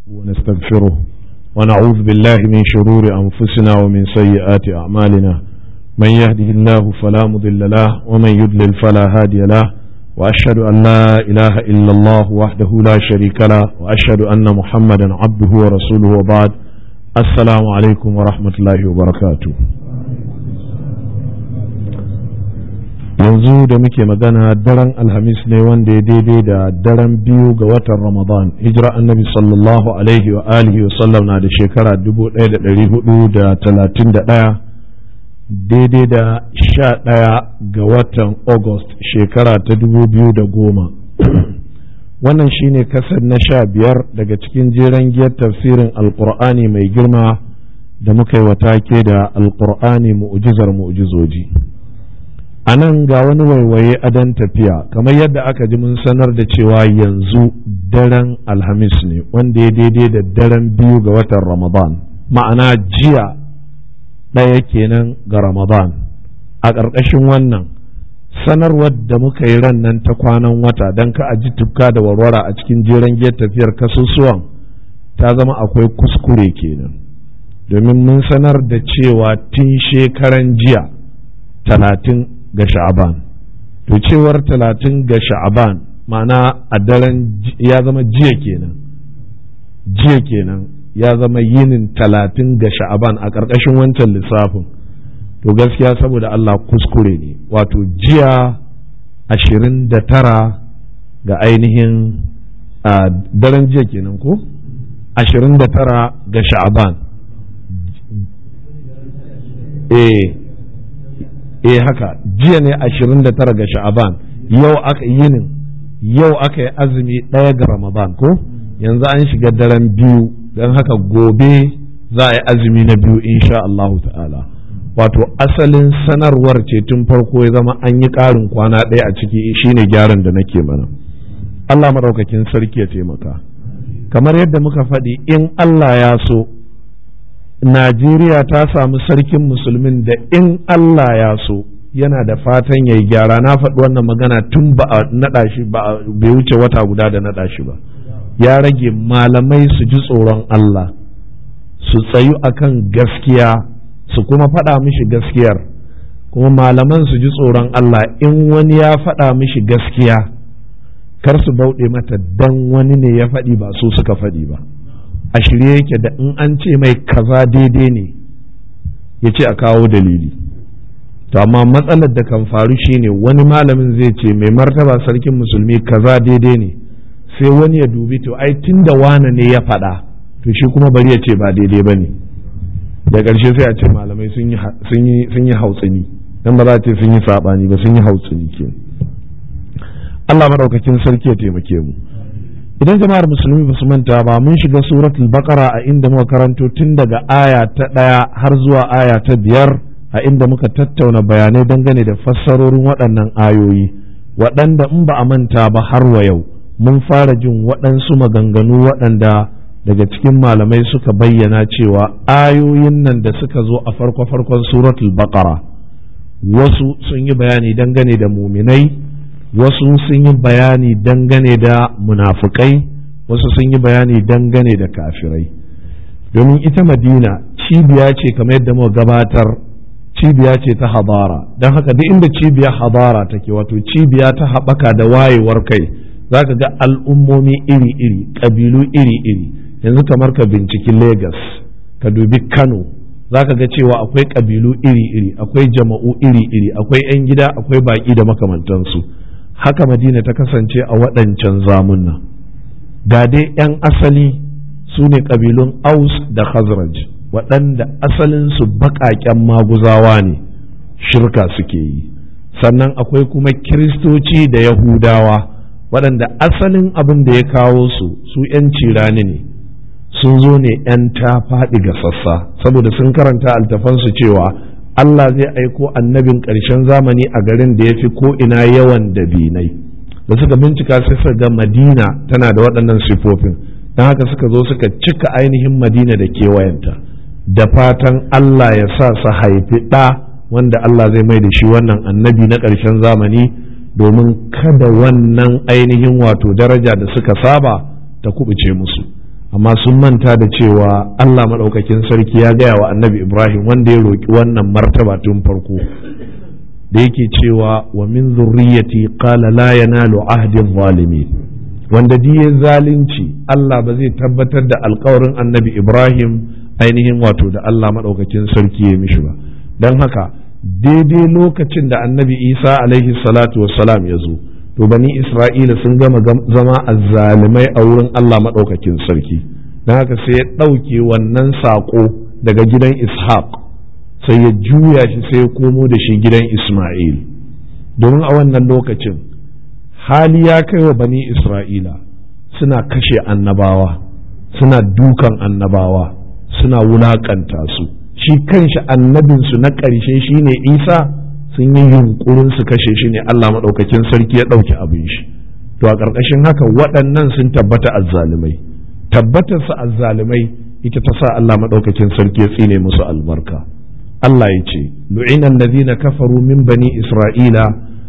ونستغفره ونعوذ بالله من شرور أنفسنا ومن سيئات أعمالنا من يهده الله فلا مضل له ومن يضلل فلا هادي له وأشهد أن لا إله إلا الله وحده لا شريك له وأشهد أن محمدا عبده ورسوله وبعد السلام عليكم ورحمة الله وبركاته yanzu da muke magana daren alhamis ne wanda ya daidai da daren biyu ga watan ramadan hijira annabi sallallahu alaihi wa alihi wa sallam na da shekara 1431 daidai da sha ɗaya ga watan august shekara ta 2010 wannan shine kasar na sha biyar daga cikin jeren giyar tafsirin alkur'ani mai girma da muka yi wa take da alkur'ani mu'ujizar mu'ujizoji a nan ga wani waiwaye adon tafiya kamar yadda aka ji mun sanar da cewa yanzu daren alhamis ne wanda ya daidai da daren biyu ga watan ramadan ma'ana jiya ɗaya kenan ga ramadan a ƙarƙashin wannan sanarwar da muka yi ran nan ta kwanan wata don ka aji tufka da warwara a cikin jeren giyar tafiyar kasusuwan ta zama akwai kuskure kenan domin mun sanar da cewa tun shekaran jiya talatin ga sha'aban to cewar talatin ga sha'aban ma'ana a daren ya zama jiya kenan jiya kenan ya zama yinin talatin ga sha'aban a ƙarƙashin wancan lissafin to gaskiya saboda Allah kuskure ne wato jiya ashirin da tara ga ainihin a daren jiya kenan ko ashirin da tara ga sha'aban eh eh haka jiya ne 29 ga sha'aban yau aka yinin yau aka yi azumi ɗaya ga ramadan ko yanzu an shiga daren biyu don haka gobe za a yi azumi na biyu insha Allah ta'ala wato asalin sanarwar ce tun farko ya zama an yi ƙarin kwana ɗaya a ciki shine gyaran da nake mana Allah maɗaukakin sarki ya taimaka kamar yadda muka faɗi in Allah ya so Najeriya ta samu sarkin musulmin da in Allah ya so yana da fatan ya yi gyara na faɗi wannan magana tun ba a naɗa shi ba bai wuce wata guda da naɗa shi ba ya rage malamai su ji tsoron Allah su tsayu akan gaskiya su kuma faɗa mishi gaskiyar kuma malaman su ji tsoron Allah in wani ya faɗa mishi gaskiya kar su bauɗe mata dan wani ne ya faɗi ba su suka faɗi ba a shirye yake da in an ce mai kaza daidai ne ya ce a kawo dalili to amma matsalar da kan faru shine wani malamin zai ce mai martaba sarkin musulmi kaza daidai ne sai wani ya dubi to ai tun da wane ne ya faɗa to shi kuma bari ya ce ba daidai ba ne da ƙarshe sai a ce malamai sun yi hautsini dan ba za a ce sun yi saɓani ba sun yi hautsini ke Allah maɗaukakin sarki ya taimake mu idan jama'ar musulmi ba su manta ba mun shiga suratul baqara a inda muka karanto tun daga aya ta ɗaya har zuwa aya ta biyar a inda muka tattauna bayanai dangane da fassarorin waɗannan ayoyi waɗanda in ba a manta ba har wa yau mun fara jin waɗansu maganganu waɗanda daga cikin malamai suka bayyana cewa ayoyin nan da suka zo a farko-farkon suratul baqara wasu sun yi bayani dangane da muminai wasu sun yi bayani dangane da munafukai wasu sun yi bayani dangane da kafirai domin ita madina cibiya ce kamar yadda muka gabatar cibiya ce ta habara don haka duk inda cibiyar habara take wato cibiya ta haɓaka da wayewar kai za ka ga al'ummomi iri-iri ƙabilu iri-iri yanzu kamar ka binciki Legas ka dubi Kano za ka ga cewa akwai ƙabilu iri-iri akwai jama'u iri-iri akwai 'yan gida akwai baƙi da makamantansu haka madina ta kasance a waɗancan zamunna ga dai 'yan asali su ne ƙabilun aus da khazraj waɗanda asalinsu baƙaƙen maguzawa ne shirka suke yi sannan akwai kuma kiristoci da yahudawa waɗanda asalin abin da ya kawo su su 'yan cirani ne sun zo ne 'yan ta faɗi ga sassa saboda sun karanta altafansu cewa Allah zai aiko annabin ƙarshen zamani a garin da ya fi ko'ina yawan dabinai da suka bincika sai suka ga madina tana da waɗannan sifofin don haka suka zo suka cika ainihin madina da kewayenta da fatan Allah ya sa su haifi ɗa wanda Allah zai mai da shi wannan annabi na ƙarshen zamani domin kada wannan ainihin wato daraja da suka saba ta kubuce musu amma sun manta da cewa Allah maɗaukakin sarki ya gaya wa annabi Ibrahim wanda ya roƙi wannan martaba tun farko da yake cewa wa min zurriyati qala la yanalu ahdi zalimin wanda diye zalunci Allah ba zai tabbatar da alkawarin annabi Ibrahim ainihin wato da Allah maɗaukakin sarki ya mishi ba don haka daidai lokacin da annabi Isa alaihi salatu wassalam ya zo to bani Isra'ila sun gama zama azzalimai a wurin Allah maɗaukakin sarki don haka sai ya ɗauke wannan saƙo daga gidan Ishaq sai ya juya shi sai ya komo da shi gidan Ismail domin a wannan lokacin hali ya kai wa bani Isra'ila suna kashe annabawa suna dukan annabawa suna wulaƙanta su shi kanshi annabinsu na ƙarshe shine Isa sun yi yunkurin su kashe shi ne Allah maɗaukakin sarki ya ɗauki abin shi to a ƙarƙashin haka waɗannan sun tabbata azzalumai tabbatar su azzalumai ita ta sa Allah maɗaukakin sarki ya tsine musu albarka Allah ya ce lu'ina allazina kafaru min bani isra'ila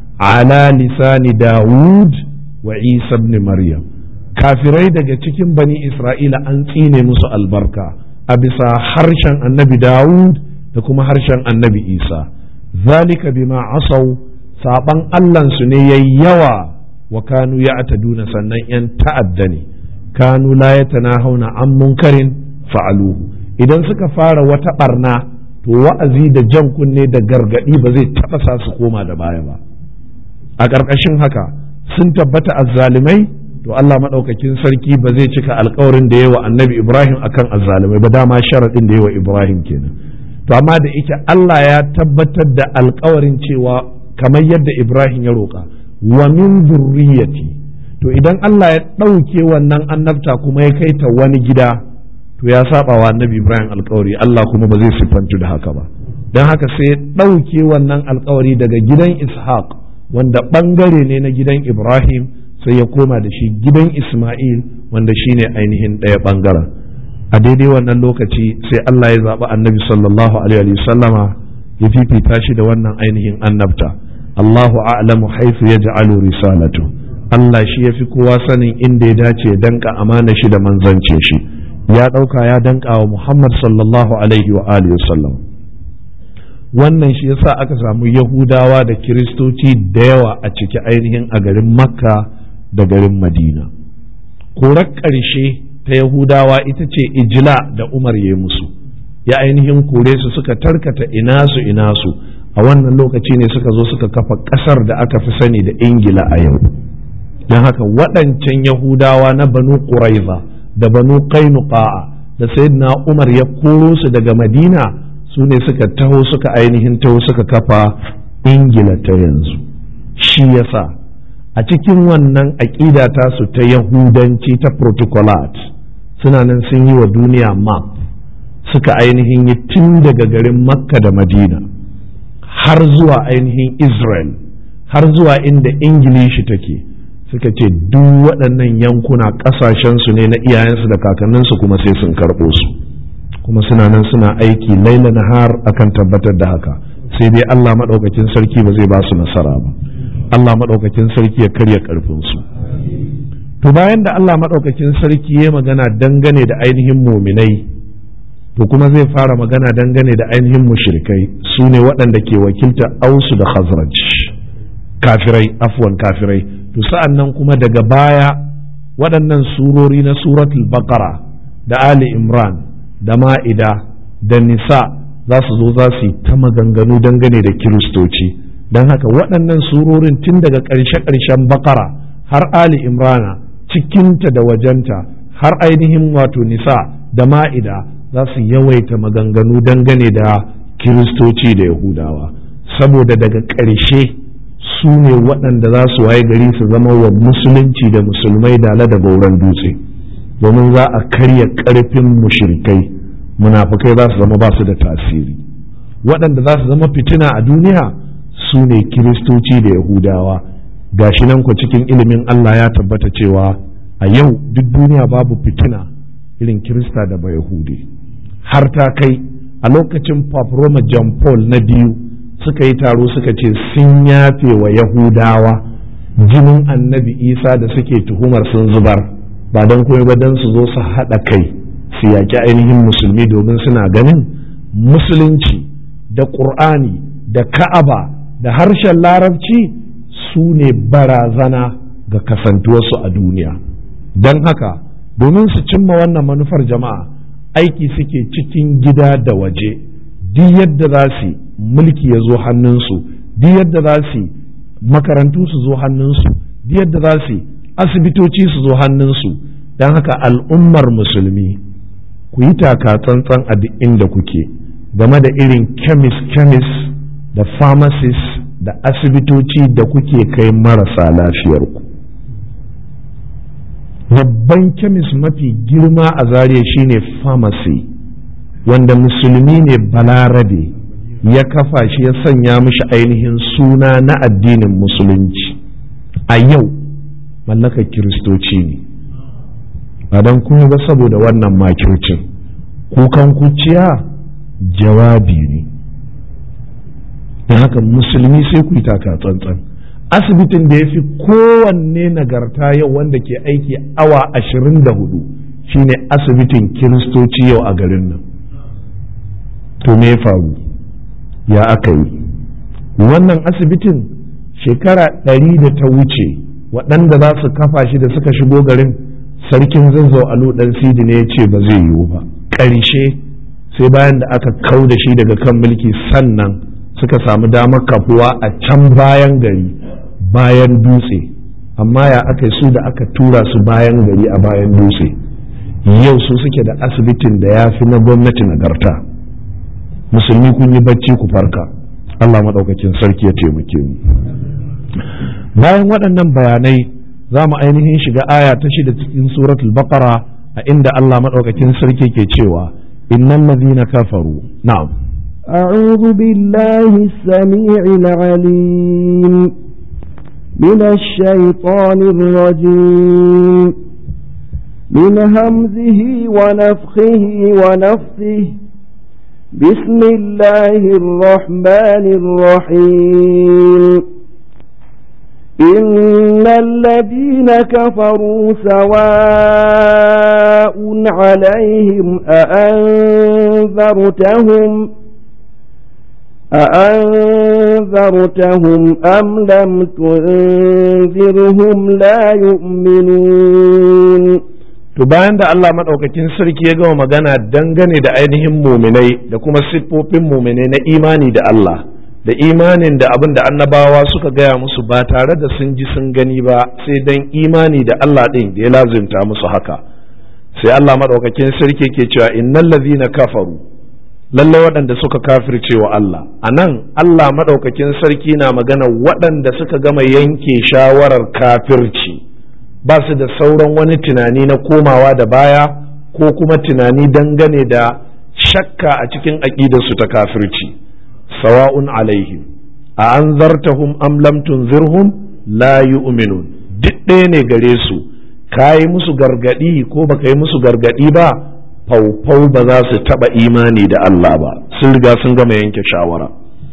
ala lisani dawud wa isa ibn maryam kafirai daga cikin bani isra'ila an tsine musu albarka a bisa harshen annabi dawud da kuma harshen annabi isa zalika bima asau saban allansu ne yayi yawa wa kanu ya ataduna sannan yan ta'adda ne kanu la yatanahawna an munkarin fa'aluhu idan suka fara wata barna to wa'azi da jan kunne da gargadi ba zai taba sa su koma da baya ba a ƙarƙashin haka sun tabbata azzalimai to Allah maɗaukakin sarki ba zai cika alkawarin da yawa annabi Ibrahim akan azzalimai ba dama sharaɗin da yawa Ibrahim kenan to amma da ike Allah ya tabbatar da alkawarin cewa kamar yadda Ibrahim ya roƙa wa min zurriyati to idan Allah ya ɗauke wannan annabta kuma ya kai ta wani gida to ya saba wa annabi Ibrahim alkawari Allah kuma ba zai siffantu da haka ba don haka sai ya ɗauke wannan alkawari daga gidan Ishaq wanda ɓangare ne na gidan Ibrahim sai ya koma da shi gidan Ismail wanda shine ainihin ɗaya ɓangaren a daidai wannan lokaci sai Allah ya zaɓi annabi sallallahu alaihi sallama ya fifita shi da wannan ainihin annabta Allahu a'lamu haifu ya ja'alu risalatu Allah shi ya fi kowa sanin inda ya dace ya danka amana shi da manzance shi ya ɗauka ya danka wa Muhammad sallallahu alaihi wa alihi sallam wannan shi yasa aka samu Yahudawa da Kiristoci da yawa a ciki ainihin a garin Makka da garin Madina korar ƙarshe ta Yahudawa ita ce ijila da Umar ya musu ya ainihin kore su suka tarkata ina su ina su a wannan lokaci ne suka zo suka kafa ƙasar da aka fi sani da Ingila a yau don haka waɗancan Yahudawa na Banu Quraiza da Banu Qainuqa'a da Sayyidina Umar ya koro su daga Madina su ne suka taho suka ainihin taho suka kafa Ingila ta yanzu shi yasa a cikin wannan aƙida tasu ta Yahudanci ta protocolat suna nan sun yi wa duniya map suka ainihin yi tun daga garin makka da madina har zuwa ainihin israel har zuwa inda ingilishi take suka ce duk waɗannan yankuna ƙasashensu ne na iyayensu da kakanninsu kuma sai sun karɓo su kuma suna nan suna aiki laila nahar akan tabbatar da haka sai dai allah maɗaukakin sarki ba zai ba su nasara ba allah maɗaukakin sarki ya karya ƙarfinsu to bayan da Allah maɗaukakin sarki ya magana dangane da ainihin muminai to kuma zai fara magana dangane da ainihin mushrikai su ne waɗanda ke wakilta ausu da khazraj kafirai afwan kafirai to sa'an nan kuma daga baya waɗannan surori na suratul baqara da ali imran da ma'ida da nisa za su zo za su yi ta maganganu dangane da kiristoci don haka waɗannan surorin tun daga ƙarshe-ƙarshen baqara har ali imrana cikinta da wajenta har ainihin wato nisa da ma'ida za su yawaita maganganu dangane da kiristoci da yahudawa saboda daga ƙarshe su ne waɗanda za su waye gari su zama wa musulunci da musulmai dala da gauran dutse domin za a karya ƙarfin mushrikai munafukai za su zama ba su da tasiri waɗanda za su zama fitina a duniya su ne kiristoci da yahudawa gashi nan ku cikin ilimin Allah ya tabbata cewa a yau duk duniya babu fitina irin kirista da ba yahudi har ta kai a lokacin Pope Roma John Paul na biyu suka yi taro suka ce sun yafe wa yahudawa jinin annabi isa da suke tuhumar sun zubar ba don kuma ba don su zo su haɗa kai su yaƙi ainihin musulmi domin suna ganin musulunci da ƙur'ani da ka'aba da harshen larabci su ne barazana ga kasantuwarsu a duniya don haka domin su cimma wannan manufar jama'a aiki suke cikin gida da waje duk yadda za su mulki ya zo hannunsu duk yadda za su makarantu su zo hannunsu duk yadda za su asibitoci su zo hannunsu don haka al'ummar musulmi ku yi taka tsantsan a duk inda kuke game da irin kemis-kemis da pharmacies da asibitoci da kuke kai marasa lafiyarku babban kemis mafi girma a zariya shine pharmacy wanda musulmi ne balarabe ya kafa shi ya sanya mishi ainihin suna na addinin musulunci a yau mallakar kiristoci ne ba don kuma ba saboda wannan makircin kukan kuciya jawabi ne don haka musulmi sai ku yi taka tsantsan asibitin da ya fi kowanne nagarta yau wanda ke aiki awa ashirin da hudu shine asibitin kiristoci yau a garin nan to me ya faru ya aka yi wannan asibitin shekara ɗari da ta wuce waɗanda za su kafa shi da suka shigo garin sarkin zazzau alu ɗan sidi ne ya ce ba zai yiwu ba ƙarshe sai bayan da aka kau da shi daga kan mulki sannan suka samu damar kafuwa a can bayan gari bayan dutse amma ya aka su da aka tura su bayan gari a bayan dutse yau su suke da asibitin da ya fi na gwamnati nagarta musulmi kun yi bacci ku farka Allah maɗaukakin sarki ya taimake mu bayan waɗannan bayanai za mu ainihin shiga aya ta shida cikin suratul baqara a inda Allah maɗaukakin sarki ke cewa innal ladhina kafaru na'am أعوذ بالله السميع العليم من الشيطان الرجيم من همزه ونفخه ونفثه بسم الله الرحمن الرحيم إن الذين كفروا سواء عليهم أأنذرتهم أأنذرتهم أم لم تنذرهم لا يؤمنون to bayan da Allah maɗaukakin sarki ya gama magana dangane da ainihin muminai da kuma siffofin muminai na imani da Allah da imanin da abin da annabawa suka gaya musu ba tare da sun ji sun gani ba sai dan imani da Allah ɗin da ya lazimta musu haka sai Allah maɗaukakin sarki ke cewa innal ladhina kafaru lallai waɗanda suka kafirce wa Allah a nan Allah maɗaukakin sarki na magana waɗanda suka gama yanke shawarar kafirci ba su da sauran wani tunani na komawa da baya ko kuma tunani dangane da shakka a cikin aƙidarsu ta kafirci sawa'un alaihim a an zartahum am lam tunzirhum la yu'minun duk ɗaya ne gare su ka yi musu gargaɗi ko baka yi musu gargaɗi ba faufau ba za su taɓa imani da Allah ba sun riga sun gama yanke shawara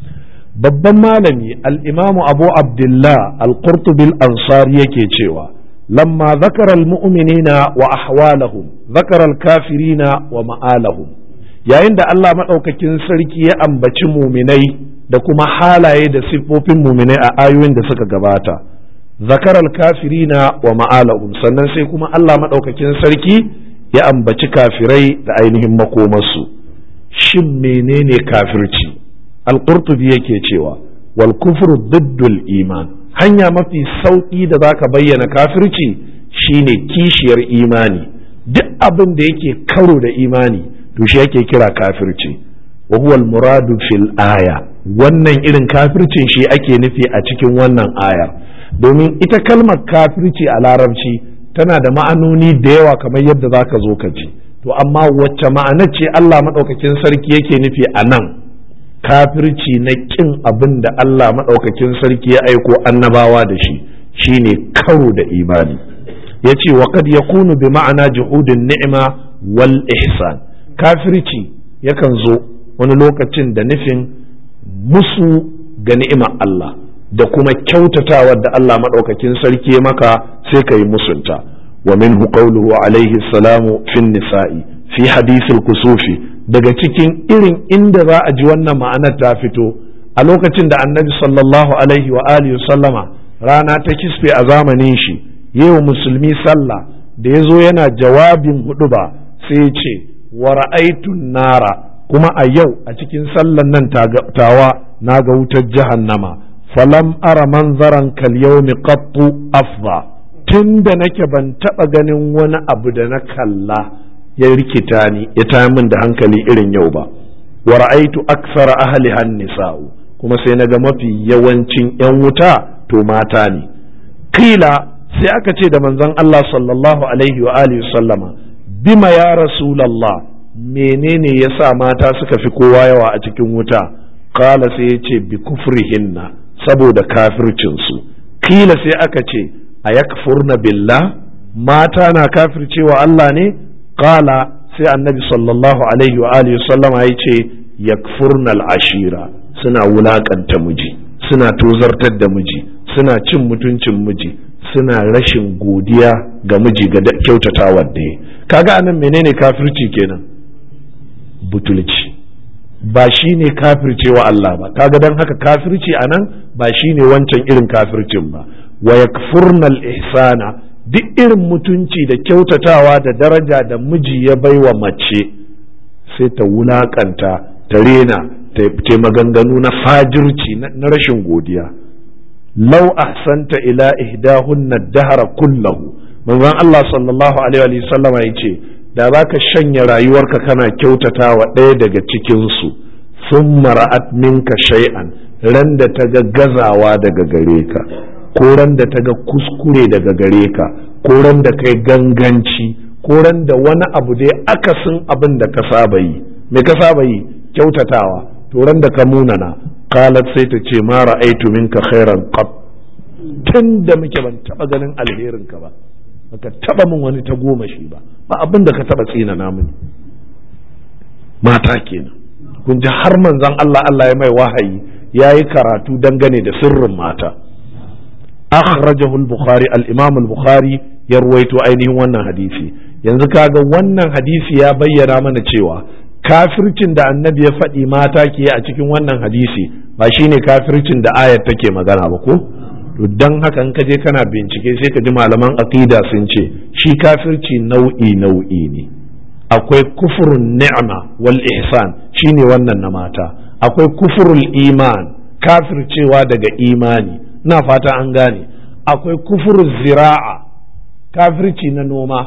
babban malami al'imamu abu abdullah al-qurtubil ansari yake cewa lamma zakara al-mu'minina wa ahwalahum zakara al-kafirina wa ma'alahum yayin da Allah maɗaukakin sarki ya ambaci muminai da kuma halaye da siffofin muminai a ayoyin da suka gabata zakara al-kafirina wa ma'alahum sannan sai kuma Allah maɗaukakin sarki ya ambaci kafirai da ainihin makomarsu shin menene kafirci al-qurtubi yake cewa wal kufru diddul iman hanya mafi sauƙi da zaka bayyana kafirci shine kishiyar imani duk abin da yake karo da imani to shi yake kira kafirci wa huwa al-muradu fil aya wannan irin kafircin shi ake nufi a cikin wannan ayar domin ita kalmar kafirci a larabci tana da ma'anoni da yawa kamar yadda za ka zo ka ji to amma wacce ma'anar ce Allah maɗaukakin sarki yake nufi a nan kafirci na ƙin abin da Allah maɗaukakin sarki ya aiko annabawa da shi shine karo da imani ya ce wa kad yakunu bi ma'ana juhudin ni'ima wal ihsan kafirci yakan zo wani lokacin da nufin musu ga ni'imar Allah da kuma kyautatawar da Allah maɗaukakin sarki maka sai ka yi musunta wa minhu qawluhu alaihi salamu fin nisa'i fi hadithil kusufi daga cikin irin inda za a ji wannan ma'anar ta fito a lokacin da annabi sallallahu alaihi wa alihi sallama rana ta kisfe a zamanin shi yau musulmi sallah da ya zo yana jawabin hudu ba sai ya ce wa ra'aitun nara kuma a yau a cikin sallan nan tawa na ga wutar jahannama falam ara manzaran kal yawmi qattu afza tun da nake ban taba ganin wani abu da na kalla ya rikita ni ya ta min da hankali irin yau ba wa ra'aitu aksara ahli nisa'u kuma sai na ga mafi yawancin yan wuta to mata ne kila sai aka ce da manzon Allah sallallahu alaihi wa alihi sallama bima ya rasulallah menene yasa mata suka fi kowa yawa a cikin wuta kala sai ya ce bi kufrihinna saboda kafircinsu kila sai aka ce a yakfurna billah mata na kafircewa Allah ne kala sai annabi sallallahu alaihi wa alihi sallama ya ce yakfurna al'ashira suna wulakanta miji suna tozartar da miji suna cin mutuncin miji suna rashin godiya ga miji ga kyautatawa da ya kaga anan menene kafirci kenan butulci ba shi ne kafircewa Allah ba kaga don haka kafirci anan ba shi ne wancan irin kafircin ba wa yakfurnal ihsana duk irin mutunci da kyautatawa da daraja da miji ya baiwa mace sai ta wulakanta ta rena ta maganganu na fajirci na rashin godiya lau ahsanta ila ihdahunna dahara kullahu manzon Allah sallallahu alaihi wa sallama yace da zaka shanya rayuwarka kana kyautata wa ɗaya daga cikin su thumma ra'at minka shay'an ran da ta ga gazawa daga gare ka ko ran da ta ga kuskure daga gare ka ko ran da kai ganganci ko ran da wani abu dai akasin abin da ka saba yi me ka saba yi kyautatawa to ran da ka munana qalat sai ta ce ma ra'aitu minka khairan qat tun da muke ban taba ganin alherin ka ba baka taba min wani ta goma shi ba ba abin da ka taba tsina na mini mata kenan kun ji har manzon Allah Allah ya mai wahayi yayi karatu dangane da sirrin mata akhrajahu al-bukhari al-imam al-bukhari ya ruwaito ainihin wannan hadisi yanzu kaga wannan hadisi ya bayyana mana cewa kafircin da annabi ya faɗi mata ke a cikin wannan hadisi ba shine kafircin da ayar take magana ba ko to dan haka in ka je kana bincike sai ka ji malaman aqida sun ce shi kafirci nau'i nau'i ne akwai kufurun ni'ma wal ihsan shine wannan na mata akwai kufurul iman kafircewa daga imani na fata an gane akwai kufurul zira'a kafirci na noma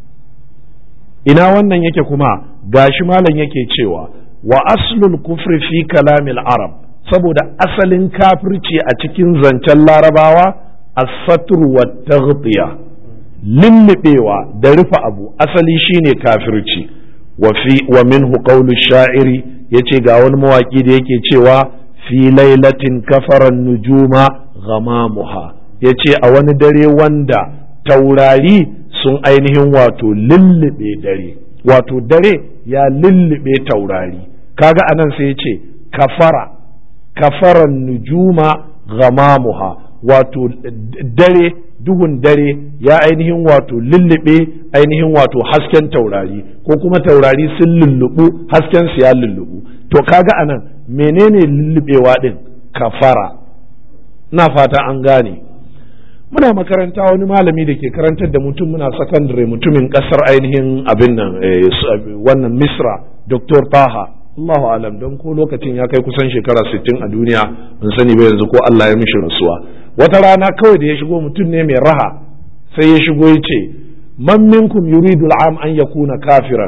ina wannan yake kuma gashi malam yake cewa wa aslul kufri fi kalamil arab saboda asalin kafirci a cikin zancen larabawa as-satr wa taghtiya lullubewa da rufe abu asali shine kafirci wa fi wa minhu qawlu sha'iri yace ga wani mawaki da yake cewa fi lailatin kafaran nujuma ghamamuha yace a wani dare wanda taurari sun ainihin wato lullube dare wato dare ya lullube taurari kaga anan sai ce kafara kafaran nujuma ghamamuha wato dare duhun dare ya ainihin wato lullube ainihin wato hasken taurari ko kuma taurari sun lullubu hasken su ya lullubu to kaga anan menene lullubewa din kafara na fata an gane muna makaranta wani malami da ke karantar da mutum muna sakandare mutumin kasar ainihin abin nan wannan misra dr taha Allahu alam don ko lokacin ya kai kusan shekara 60 a duniya ban sani ba yanzu ko Allah ya mishi rasuwa wata rana kawai da ya shigo mutum ne mai raha sai ya shigo ya ce man minkum yuridu al'am an yakuna kafiran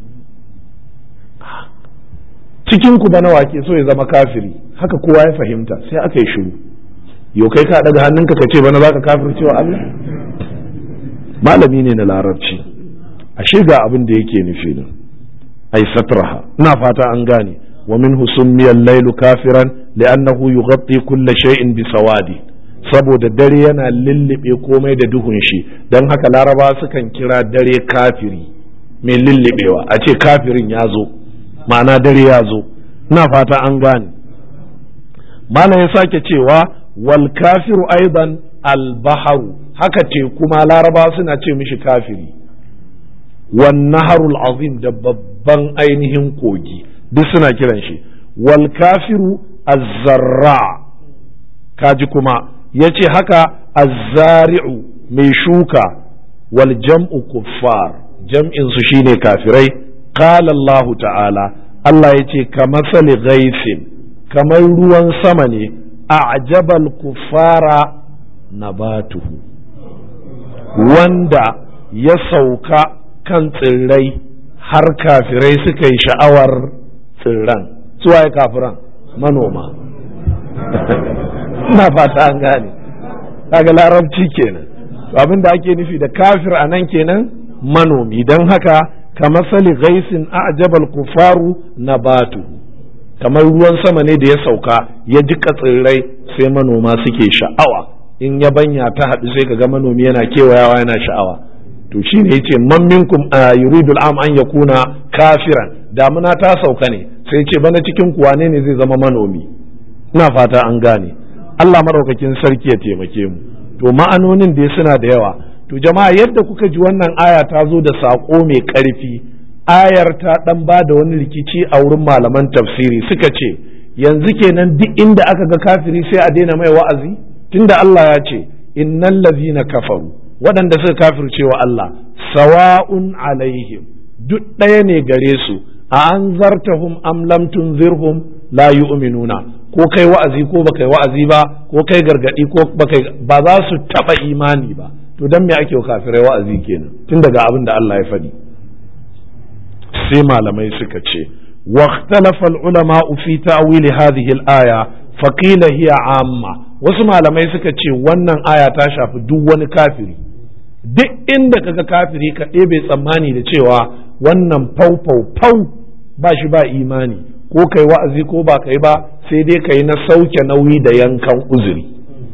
cikin ku bana wake so ya zama kafiri haka kowa ya fahimta sai aka yi shiru yau kai ka daga hannunka ka ce bana za ka kafircewa Allah malami ne na larabci ashe ga abin da yake nufi nan ay satraha ina fata an gane wa minhu summiya al-lailu kafiran li'annahu yughatti kulla shay'in bi sawadi saboda dare yana lullube komai da duhun shi dan haka laraba sukan kira dare kafiri mai lullubewa a ce kafirin ya zo ma'ana dare ya zo ina fata an gane malam ya sake cewa wal kafiru aidan al baharu haka teku ma laraba suna ce mishi kafiri wan naharul azim da babban ainihin kogi duk suna kiran shi wal kafiru azzarra kaji kuma yace haka azzari'u mai shuka wal jam'u kuffar jam'in su shine kafirai qala Allah ta'ala Allah yace kamasali ghaisin kamar ruwan sama ne a'jabal kuffara nabatuhu wanda ya sauka kan tsirrai har kafirai suka yi sha'awar tsirran suwaye kafiran manoma ina fata an gane kaga larabci kenan abin da ake nufi da kafir a nan kenan manomi don haka kamar sali gaisin a'jabal kufaru nabatu kamar ruwan sama ne da ya sauka ya jika tsirrai sai manoma suke sha'awa in yabanya ta haɗu sai kaga manomi yana kewayawa yana sha'awa to shine yace man minkum yuridul am an yakuna kafiran damuna ta sauka ne sai ce bana cikin kuwa ne zai zama manomi ina fata an gane Allah maraukakin sarki ya taimake mu to ma'anonin da suna da yawa to jama'a yadda kuka ji wannan aya ta zo da saƙo mai ƙarfi ayar ta ɗan ba da wani rikici a wurin malaman tafsiri suka ce yanzu kenan duk inda aka ga kafiri sai a daina mai wa'azi tunda Allah ya ce innal ladhina kafaru waɗanda suka kafirce wa Allah sawa'un alaihim duk ɗaya ne gare su a an zartahum am lam tunzirhum la yu'minuna ko kai wa'azi ko baka yi wa'azi ba ko kai gargadi ko baka ba za su taba imani ba to dan me ake kafirai wa'azi kenan tun daga abin da Allah ya faɗi sai malamai suka ce واختلف العلماء في تأويل هذه الآية فقيل هي عامة wasu malamai suka ce wannan aya ta shafi duk wani kafiri duk inda kaga kafiri ka ɗebe tsammani da cewa wannan fau fau fau ba shi ba imani ko kai wa'azi ko ba kai ba sai dai kai na sauke nauyi da yankan uzuri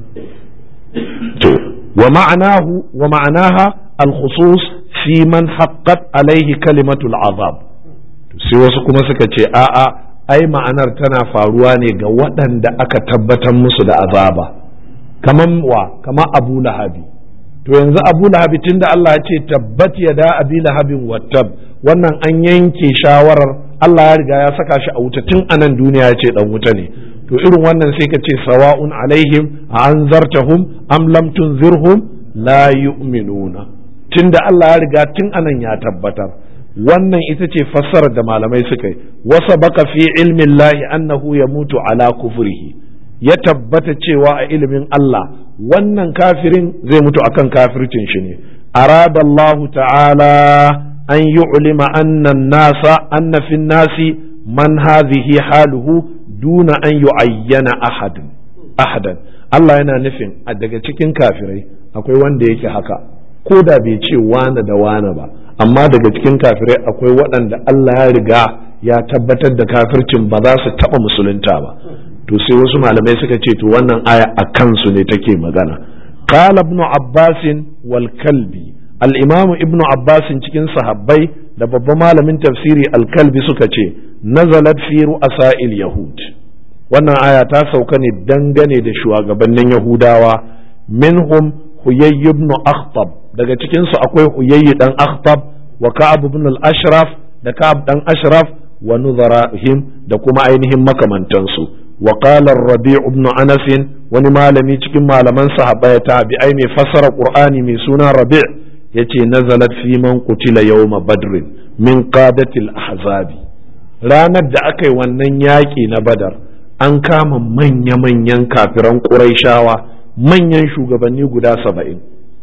to wa ma'anahu wa ma'anaha al-khusus fi man haqqat alaihi kalimatul azab sai wasu kuma suka ce a'a ai ma'anar tana faruwa ne ga waɗanda aka tabbatar musu da azaba kaman wa kama abu lahabi to yanzu abu lahabi tunda Allah ya ce tabbat ya da abi lahabin wattab wannan an yanke shawarar Allah ya riga ya saka shi a wuta tun anan duniya ya ce dan wuta ne to irin wannan sai ka ce sawa'un alaihim a anzartahum am lam tunzirhum la yu'minuna tunda Allah ya riga tun anan ya tabbatar wannan ita ce fassarar da malamai suka yi wasa baka fi ilmin lahi annahu ya mutu ala kufrihi ya tabbata cewa a ilimin Allah wannan kafirin zai mutu akan kafircin shi ne arada Allah ta'ala an yu'lima anna nasa anna fi nasi man hadhihi haluhu duna an yu'ayyana ahadan ahadan Allah yana nufin a daga cikin kafirai akwai wanda yake haka ko da bai ce wane da wane ba amma daga cikin kafirai akwai waɗanda Allah ya riga ya tabbatar da kafircin ba za su taɓa musulunta ba to sai wasu malamai suka ce to wannan aya a kansu ne take magana qala ibnu abbas wal kalbi al imamu ibnu abbas cikin sahabbai da babban malamin tafsiri al kalbi suka ce nazalat fi ru'asa'il yahud wannan aya ta sauka ne dangane da shugabannin yahudawa minhum huyay ibn akhtab daga cikin su akwai huyayyi dan akhtab wa ka'ab ibn al-ashraf da ka'ab dan ashraf wa nuzarahim da kuma ainihin makamantansu wa qala ar-rabi' ibn anas wani malami cikin malaman sahabbai tabi'ai mai fassara qur'ani mai suna rabi' yace nazalat fi man qutila yawma badr min qadati al-ahzabi ranar da aka yi wannan yaƙi na badar an kama manya-manyan kafiran ƙuraishawa manyan shugabanni guda saba'in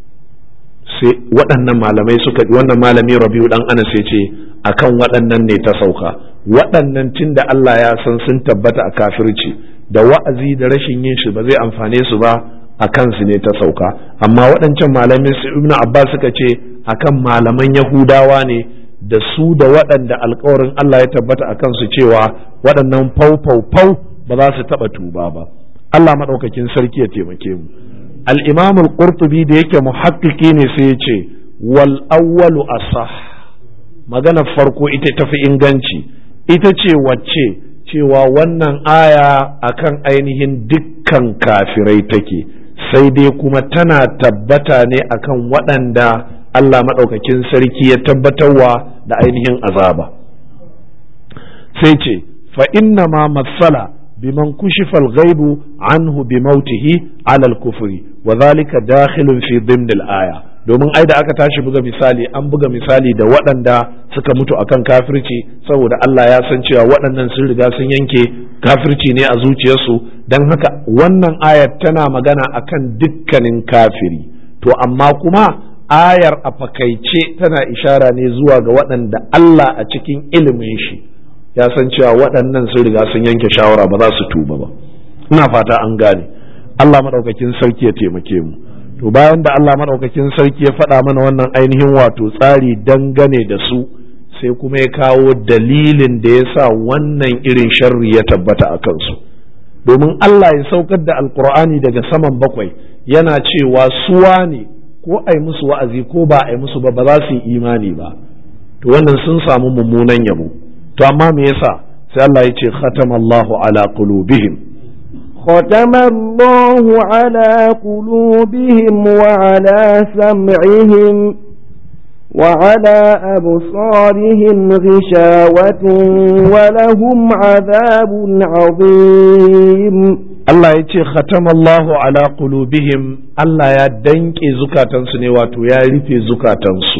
sai waɗannan malamai suka wannan malami rabiu dan anas ya ce akan waɗannan ne ta sauka waɗannan tun da Allah ya san sun tabbata a kafirci da wa'azi da rashin yin shi ba zai amfane su ba a kansu ne ta sauka amma waɗancan malamai su ibn abbas suka ce akan malaman yahudawa ne da su da waɗanda alkawarin Allah ya tabbata a kansu cewa waɗannan fau fau fau ba za su taɓa tuba ba Allah maɗaukakin sarki ya taimake mu al-imam al-qurtubi da yake muhakkiki ne sai ya ce wal awwalu asah magana farko ita tafi inganci ita ce wacce cewa wannan aya akan ainihin dukkan kafirai take sai dai kuma tana tabbata ne akan waɗanda Allah maɗaukakin sarki ya tabbatarwa da ainihin azaba sai ce fa inna ma matsala biman kushifa al-ghaibu anhu bi mautihi ala al-kufri wa dhalika dakhilun fi dhimn al-aya domin ai da aka tashi buga misali an buga misali da waɗanda suka mutu akan kafirci saboda Allah ya san cewa waɗannan sun riga sun yanke kafirci ne a zuciyarsu don haka wannan ayar tana magana akan dukkanin kafiri to amma kuma ayar a fakaice tana ishara ne zuwa ga waɗanda Allah a cikin ilimin shi ya san cewa waɗannan sun riga sun yanke shawara ba za su tuba ba ina fata an gane Allah maɗaukakin sarki ya taimake mu to bayan da Allah maɗaukakin sarki ya faɗa mana wannan ainihin wato tsari dangane da su sai kuma ya kawo dalilin da ya sa wannan irin sharri ya tabbata a kansu domin Allah ya saukar da alkur'ani daga saman bakwai yana cewa suwa ne ko ai musu wa'azi ko ba ai musu ba ba za su yi imani ba to wannan sun samu mummunan yabo to amma me yasa sai Allah ya ce khatamallahu ala qulubihim ختم الله على قلوبهم وعلى سمعهم وعلى أبصارهم غشاوة ولهم عذاب عظيم Allah ya ce khatamallahu ala qulubihim Allah ya danke zukatansu ne wato ya rufe zukatansu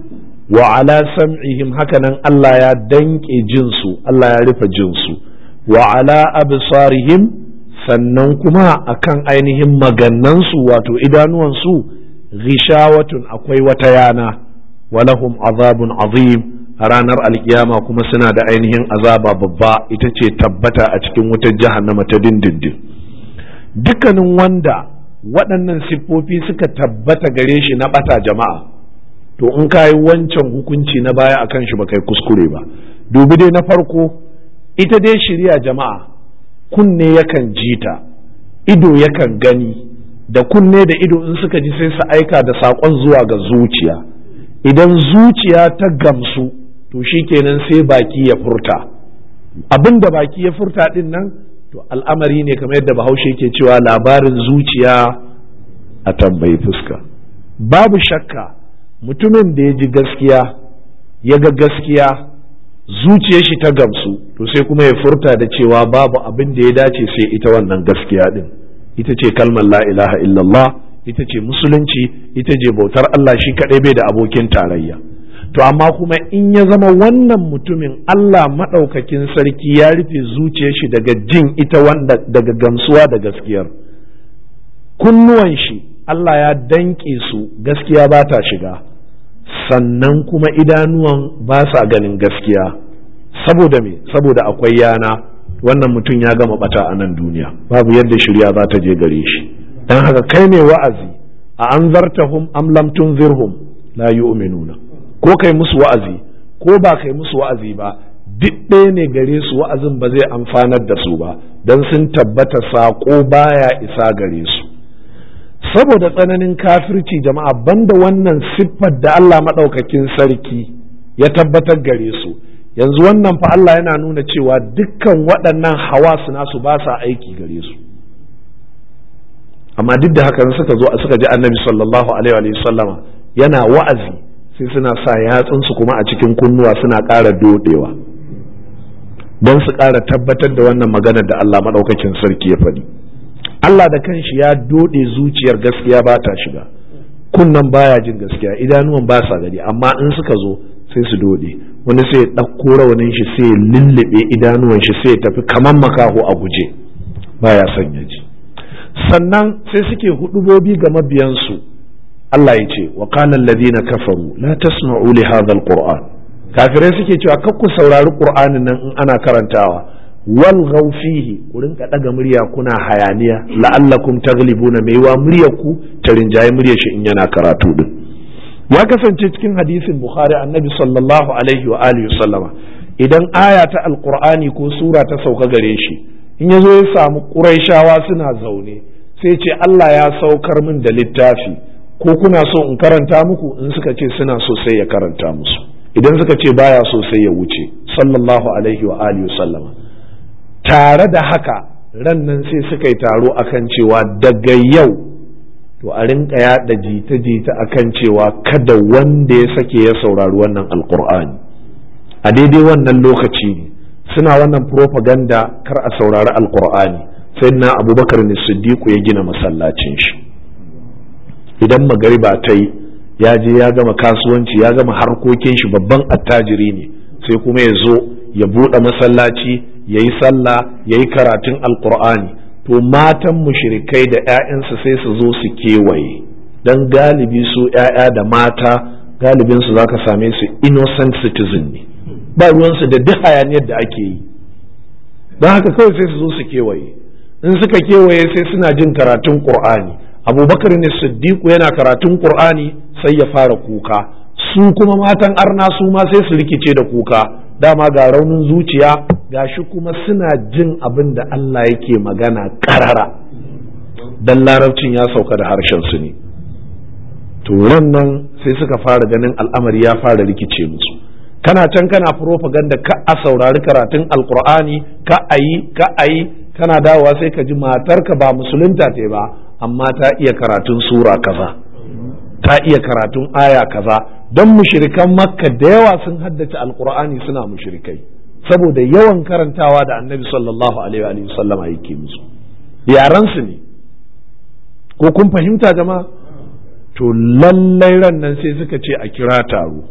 wa ala sam'ihim hakanan Allah ya danke jinsu Allah ya rufe jinsu wa ala absarihim sannan kuma akan ainihin magannansu wato idanuwansu ghishawatun akwai wata yana walahum azabun azim a ranar alkiyama kuma suna da ainihin azaba babba ita ce tabbata a cikin wutar jahannama ta dindindin dukkanin wanda waɗannan siffofi suka tabbata gare shi na ɓata jama'a to in ka yi wancan hukunci na baya a kan shi ba kai kuskure ba dubi dai na farko ita dai shirya jama'a kunne yakan jita ido yakan gani da kunne da ido in suka ji sai su aika da saƙon zuwa ga zuciya idan zuciya ta gamsu to shi kenan sai baki ya furta abin da baki ya furta din nan to al'amari ne kamar yadda bahaushe ke cewa labarin zuciya a tambayi fuska babu shakka mutumin da ya ji gaskiya ya ga gaskiya zuciyar shi ta gamsu to sai kuma ya furta da cewa babu abin da ya dace sai ita wannan gaskiya din ita ce kalmar la ilaha illallah ita ce musulunci ita ce bautar Allah shi kaɗai bai da abokin tarayya to amma kuma in ya zama wannan mutumin Allah maɗaukakin sarki ya rufe zuciyar shi daga jin ita wanda daga gamsuwa da gaskiyar kunnuwan shi Allah ya danƙe su gaskiya ba ta shiga sannan kuma idanuwan ba sa ganin gaskiya saboda me saboda akwai yana wannan mutum ya gama bata a nan duniya babu yadda shirya za ta je gare shi don haka kai ne wa'azi a an zartahum am lam tunzirhum la yu'minuna ko kai musu wa'azi ko ba kai musu wa'azi ba duk ɗaya ne gare su wa'azin ba zai amfanar da su ba don sun tabbata saƙo baya isa gare su saboda tsananin kafirci jama'a banda wannan siffar da Allah maɗaukakin sarki ya tabbatar gare su yanzu wannan fa Allah yana nuna cewa dukkan waɗannan hawa nasu ba sa aiki gare su amma duk da haka suka zo suka ji annabi sallallahu alaihi wa sallama yana wa'azi sai suna sa yatsunsu kuma a cikin kunnuwa suna ƙara dodewa don su ƙara tabbatar da wannan maganar da Allah maɗaukakin sarki ya faɗi Allah da kanshi ya dode zuciyar gaskiya ba ta shiga kunnan baya jin gaskiya idanuwan ba sa gani amma in suka zo sai su dode wani sai ya ɗauko rawanin shi sai ya lullube idanuwan shi sai ya tafi kaman makaho a guje baya son ya ji sannan sai suke hudubobi ga mabiyansu Allah ya ce wa qala alladhina kafaru la tasma'u li hadha alquran kafirai suke cewa kar ku saurari qur'anin nan in ana karantawa wal fihi ku rinka daga murya kuna hayaniya la'allakum taglibuna mai wa muryar ku ta rinjaye muryar shi in yana karatu din ya kasance cikin hadisin bukhari annabi sallallahu alaihi wa alihi sallama idan aya ta alqur'ani ko sura ta sauka gare shi in yazo ya samu quraishawa suna zaune sai ce Allah ya saukar min da littafi ko kuna so in karanta muku in suka ce suna so sai ya karanta musu idan suka ce baya so sai ya wuce sallallahu alaihi wa alihi sallama tare da haka ran nan sai suka yi taro akan cewa daga yau to a rinka yaɗa jita-jita akan cewa kada wanda ya sake ya saurari wannan alkur'ani a daidai wannan lokaci ne suna wannan propaganda kar a saurari alkur'ani sai na abubakar ne siddiqu ya gina masallacin shi idan magariba ta yi ya je ya gama kasuwanci ya gama harkokin shi babban attajiri ne sai kuma ya zo ya buɗe masallaci ya yi sallah ya yi karatun alkur'ani to matan mushrikai da 'ya'yansu sai su zo su kewaye don galibi su 'ya'ya da mata galibinsu za ka same su innocent citizen ne ba ruwansu da duk hayaniyar da ake yi don haka kawai sai su zo su kewaye in suka kewaye sai suna jin karatun qur'ani abubakar ne siddiqu yana karatun qur'ani sai ya fara kuka su kuma matan arna su ma sai su rikice da kuka dama ga raunin zuciya gashi kuma suna jin abin da Allah yake magana karara dan larabcin ya sauka da harshen su ne to nan sai suka fara ganin al'amari ya fara rikice musu kana can kana propaganda ka a saurari karatun alkur'ani ka ayi ka ayi kana dawowa sai ka ji matarka ba musulunta te ba amma ta iya karatun sura kaza ta iya karatun aya kaza don mushirikan makka da yawa sun haddace alkur'ani suna mushrikai saboda yawan karantawa da annabi sallallahu alaihi wa sallam yake musu yaran su ne ko kun fahimta jama'a to lallai ran nan sai suka ce a kira taro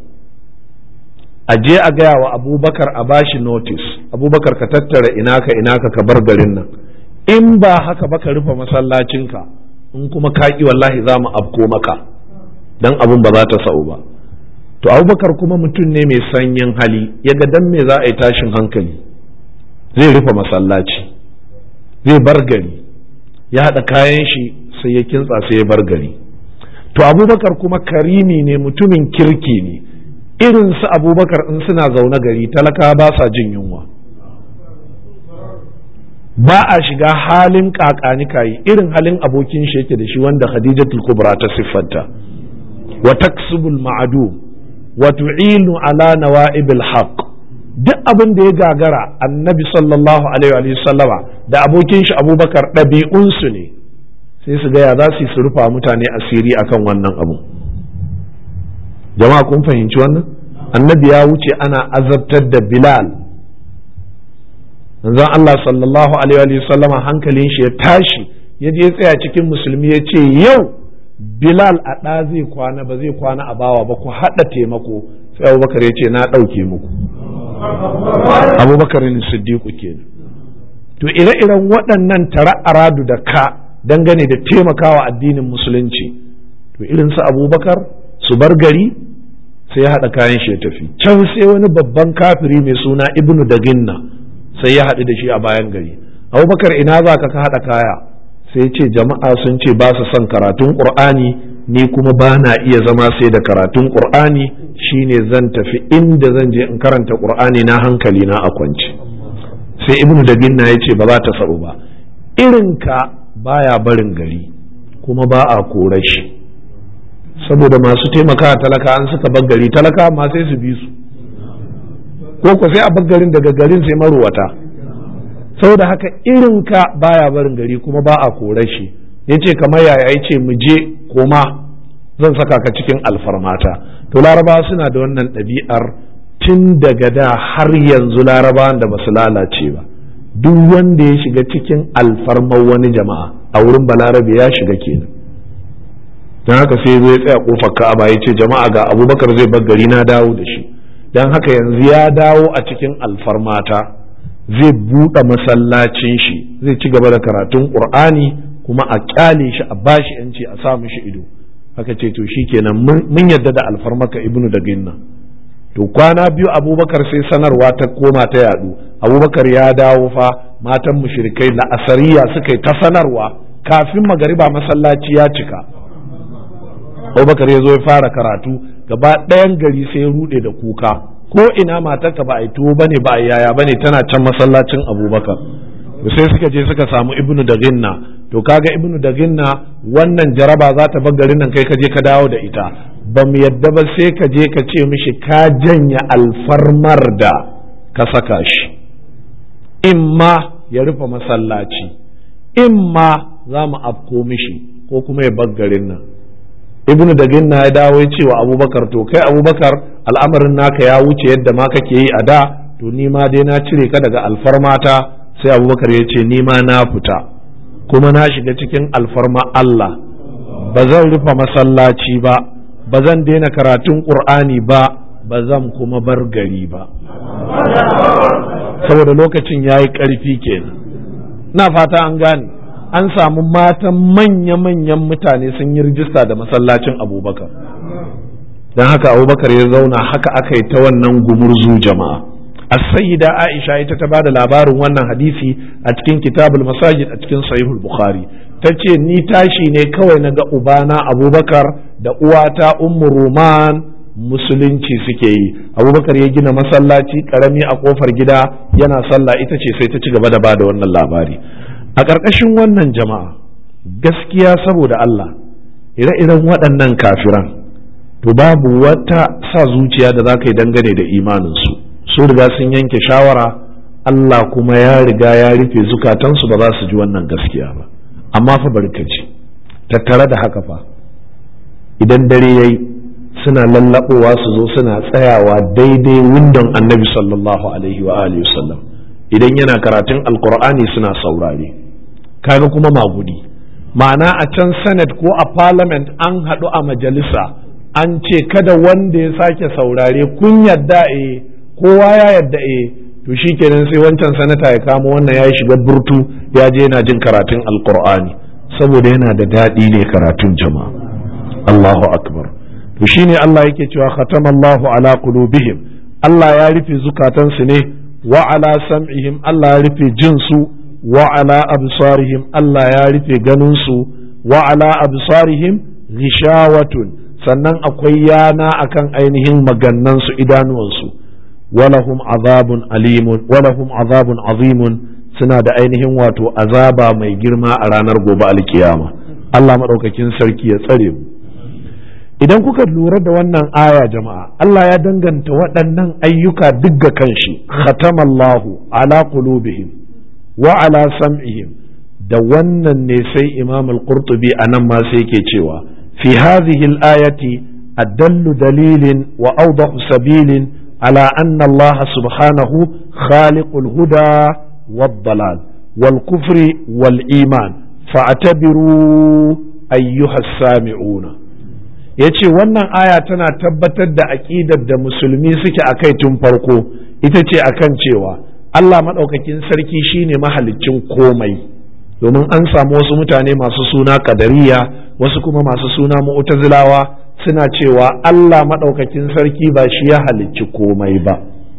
a je a gaya wa abubakar a bashi notice abubakar ka tattara inaka inaka ka bar garin nan in ba haka ba ka rufe masallacinka in kuma ka ki wallahi za mu afko maka dan abun ba za ta sa'u ba to abubakar kuma mutum ne mai sanyin hali ya ga dan me za a yi tashin hankali zai rufe masallaci zai bar gari ya haɗa kayan shi sai ya kintsa sai ya bar gari to abubakar kuma karimi ne mutumin kirki ne irin su abubakar in suna zaune gari talaka ba sa jin yunwa ba a shiga halin kakani kayi irin halin abokin shi yake da shi wanda khadijatul kubra ta siffanta wa taksubul ma'adu wa tu'inu ala nawa'ibil haqq duk abin da ya gagara annabi sallallahu alaihi wa sallama da abokin shi abubakar ɗabi'unsu ne sai su gaya za su su rufa mutane asiri akan wannan abu jama'a kun fahimci wannan annabi ya wuce ana azabtar da bilal manzon Allah sallallahu alaihi wa sallama hankalin shi ya tashi ya je tsaya cikin musulmi ya ce yau bilal a ɗa zai kwana ba zai kwana a bawa ba ku haɗa taimako sai abubakar ya ce na ɗauke muku abubakar ne siddiqu kenan to ire-iren waɗannan tara aradu da ka dangane da taimakawa addinin musulunci to irin su abubakar su bar gari sai ya haɗa kayan shi ya tafi can sai wani babban kafiri mai suna ibnu daginna sai ya haɗu da shi a bayan gari abubakar ina za ka haɗa kaya sai ce jama'a sun ce ba su son karatun ƙur'ani ni kuma ba na iya zama sai da karatun ƙur'ani shine zan tafi inda zan je in karanta ƙur'ani na hankali na a kwance sai ibnu daginna ya ce ba za ta sa'u ba irinka baya barin gari kuma ba a kore shi saboda masu taimaka talaka an suka bar gari talaka ma sai su bi su ko ko sai a bar garin daga garin sai maruwata saboda haka irin ka baya barin gari kuma ba a kore shi yace kamar yaya yace mu je koma zan saka ka cikin alfarmata to larabawa suna da wannan ɗabi'ar tun daga da har yanzu larabawan da basu lalace ba duk wanda ya shiga cikin alfarmar wani jama'a a wurin balarabe ya shiga kenan don haka sai zai tsaya kofar ka'aba ya ce jama'a ga abubakar zai bar gari na dawo da shi don haka yanzu ya dawo a cikin alfarmata zai buɗe masallacin shi zai ci gaba da karatun ƙur'ani kuma a ƙyale shi a bashi yanci a sa mishi ido haka ce to shi kenan mun yadda da alfarmaka ibnu da ginna to kwana biyu abubakar sai sanarwa ta koma ta yadu abubakar ya dawo fa matan mushrikai na asariya suka yi ta sanarwa kafin magariba masallaci ya cika abubakar ya zo ya fara karatu gaba ɗayan gari sai ya rude da kuka ko ina matarka ba a yi tuwo bane ba a yaya bane tana can masallacin abubakar sai suka je suka samu ibnu da ginna to kaga ibnu da ginna wannan jaraba za ta bar garin nan kai ka je ka dawo da ita ba mu yadda ba sai ka je ka ce mishi ka janya alfarmar da ka saka shi imma ya rufe masallaci imma za mu afko mishi ko kuma ya bar garin nan ibnu da ginna ya dawo ya ce wa abubakar to kai abubakar al'amarin naka ya wuce yadda ma kake yi a da to ni ma dai na cire ka daga alfarmata sai abubakar ya ce ni ma na fita kuma na shiga cikin alfarma Allah ba zan rufe masallaci ba ba zan daina karatun ƙur'ani ba ba zan kuma bar gari ba saboda lokacin ya yi ƙarfi kenan na fata an gane an samu matan manya-manyan mutane sun yi rijista da masallacin abubakar don haka abubakar ya zauna haka aka yi ta wannan gumurzu jama'a as-sayyida aisha ita ta bada labarin wannan hadisi a cikin kitabul masajid a cikin sahihul bukhari ta ce ni tashi ne kawai na ga ubana abubakar da uwata ummu ruman musulunci suke yi abubakar ya gina masallaci karami a kofar gida yana sallah ita ce sai ta ci gaba da bada wannan labari a ƙarƙashin wannan jama'a gaskiya saboda Allah ire-iren waɗannan kafiran to babu wata sa zuciya da za ka yi dangane da imaninsu su riga sun yanke shawara Allah kuma ya riga ya rufe zukatansu ba za su ji wannan gaskiya ba amma fa barkaci tattare da haka fa idan dare yayi suna lallaɓowa su zo suna tsayawa daidai windon annabi sallallahu alaihi wa alihi wasallam idan yana karatun alkur'ani suna saurare kaga kuma magudi ma'ana a can senate ko a parliament an haɗu a majalisa an ce kada wanda ya sake saurare kun yadda e kowa ya yadda e to shi kenan sai wancan sanata ya kama wannan ya shiga burtu ya je yana jin karatun alkur'ani saboda yana da daɗi ne karatun jama'a Allahu akbar to shine Allah yake cewa khatamallahu ala qulubihim Allah ya rufe zukatansu ne wa ala sam'ihim Allah ya rufe jinsu wa ala absarihim Allah ya rufe ganinsu wa ala absarihim ghishawatun sannan akwai yana akan ainihin magannansu idanuwansu walahum azabun alimun walahum azabun azimun suna da ainihin wato azaba mai girma a ranar gobe alkiyama Allah maɗaukakin sarki ya tsare mu idan kuka lura da wannan aya jama'a Allah ya danganta waɗannan ayyuka duk ga kanshi khatamallahu ala qulubihim wa ala sam'ihim da wannan ne sai imam al-qurtubi anan ma sai yake cewa fi hadhihi al-ayati adallu dalilin wa awdahu sabilin ala anna Allah subhanahu khaliqul huda wad-dalal wal kufri wal iman fa'tabiru ayyuha as-sami'una ya ce wannan aya tana tabbatar da aƙidar da musulmi suke a kai tun farko ita ce akan cewa Allah maɗaukakin sarki shine mahaliccin komai domin an samu wasu mutane masu suna kadariya wasu kuma masu suna mu'tazilawa suna cewa Allah maɗaukakin sarki ba shi ya halicci komai ba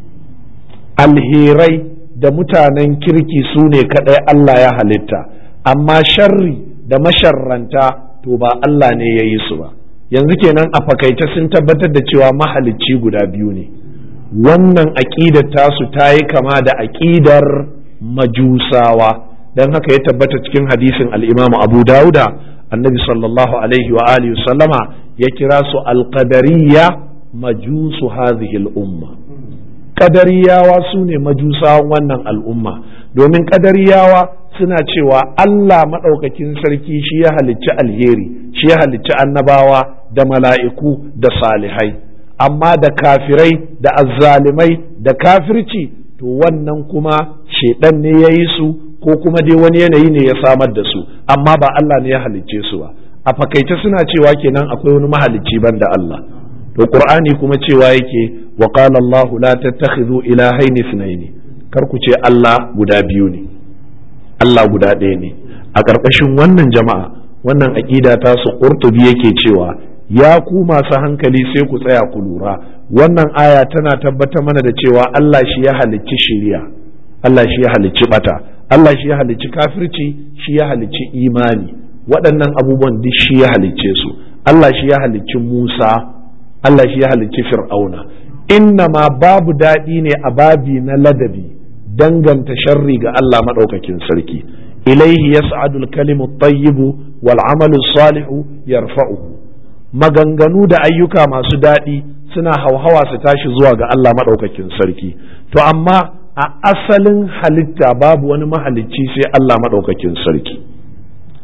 alherai da mutanen kirki su ne kaɗai Allah ya halitta amma sharri da masharranta to ba Allah ne ya yi su ba yanzu kenan a fakaice sun tabbatar da cewa mahalicci guda biyu ne wannan aƙidar tasu ta yi kama da aƙidar majusawa don haka ya tabbata cikin hadisin al'imamu abu dauda annabi sallallahu alaihi wa alihi sallama ya kira su alƙadariya majusu hadhihi al'umma ƙadariyawa su ne majusawan wannan al'umma domin ƙadariyawa suna cewa Allah maɗaukakin sarki shi ya halicci alheri shi ya halicci annabawa da mala'iku da salihai amma da kafirai da azzalimai da kafirci to wannan kuma shaidan ne ya yi su ko kuma dai wani yanayi ne ya samar da su amma ba Allah ne ya halicce su ba a fakaice suna cewa kenan akwai wani mahalicci ban da Allah to qur'ani kuma cewa yake wa qala Allah la tattakhidhu ilahayn ithnayn kar ku ce Allah guda biyu ne Allah guda ɗaya ne a ƙarƙashin wannan jama'a wannan aƙida ta su ƙurtubi yake cewa ya ku masu hankali sai ku tsaya ku lura wannan aya tana tabbatar mana da cewa Allah shi ya halicci shiriya Allah shi ya halicci bata Allah shi ya halicci kafirci shi ya halicci imani waɗannan abubuwan duk shi ya halicce su Allah shi ya halicci Musa Allah shi ya halicci Fir'auna inna ma babu daɗi ne a babi na ladabi danganta sharri ga Allah maɗaukakin sarki ilaihi yas'adu al-kalimu at-tayyibu wal 'amalu salihu yarfa'uhu maganganu da ayyuka masu daɗi suna hauhawa su tashi zuwa ga Allah maɗaukakin sarki to amma a asalin halitta babu wani mahalicci sai Allah maɗaukakin sarki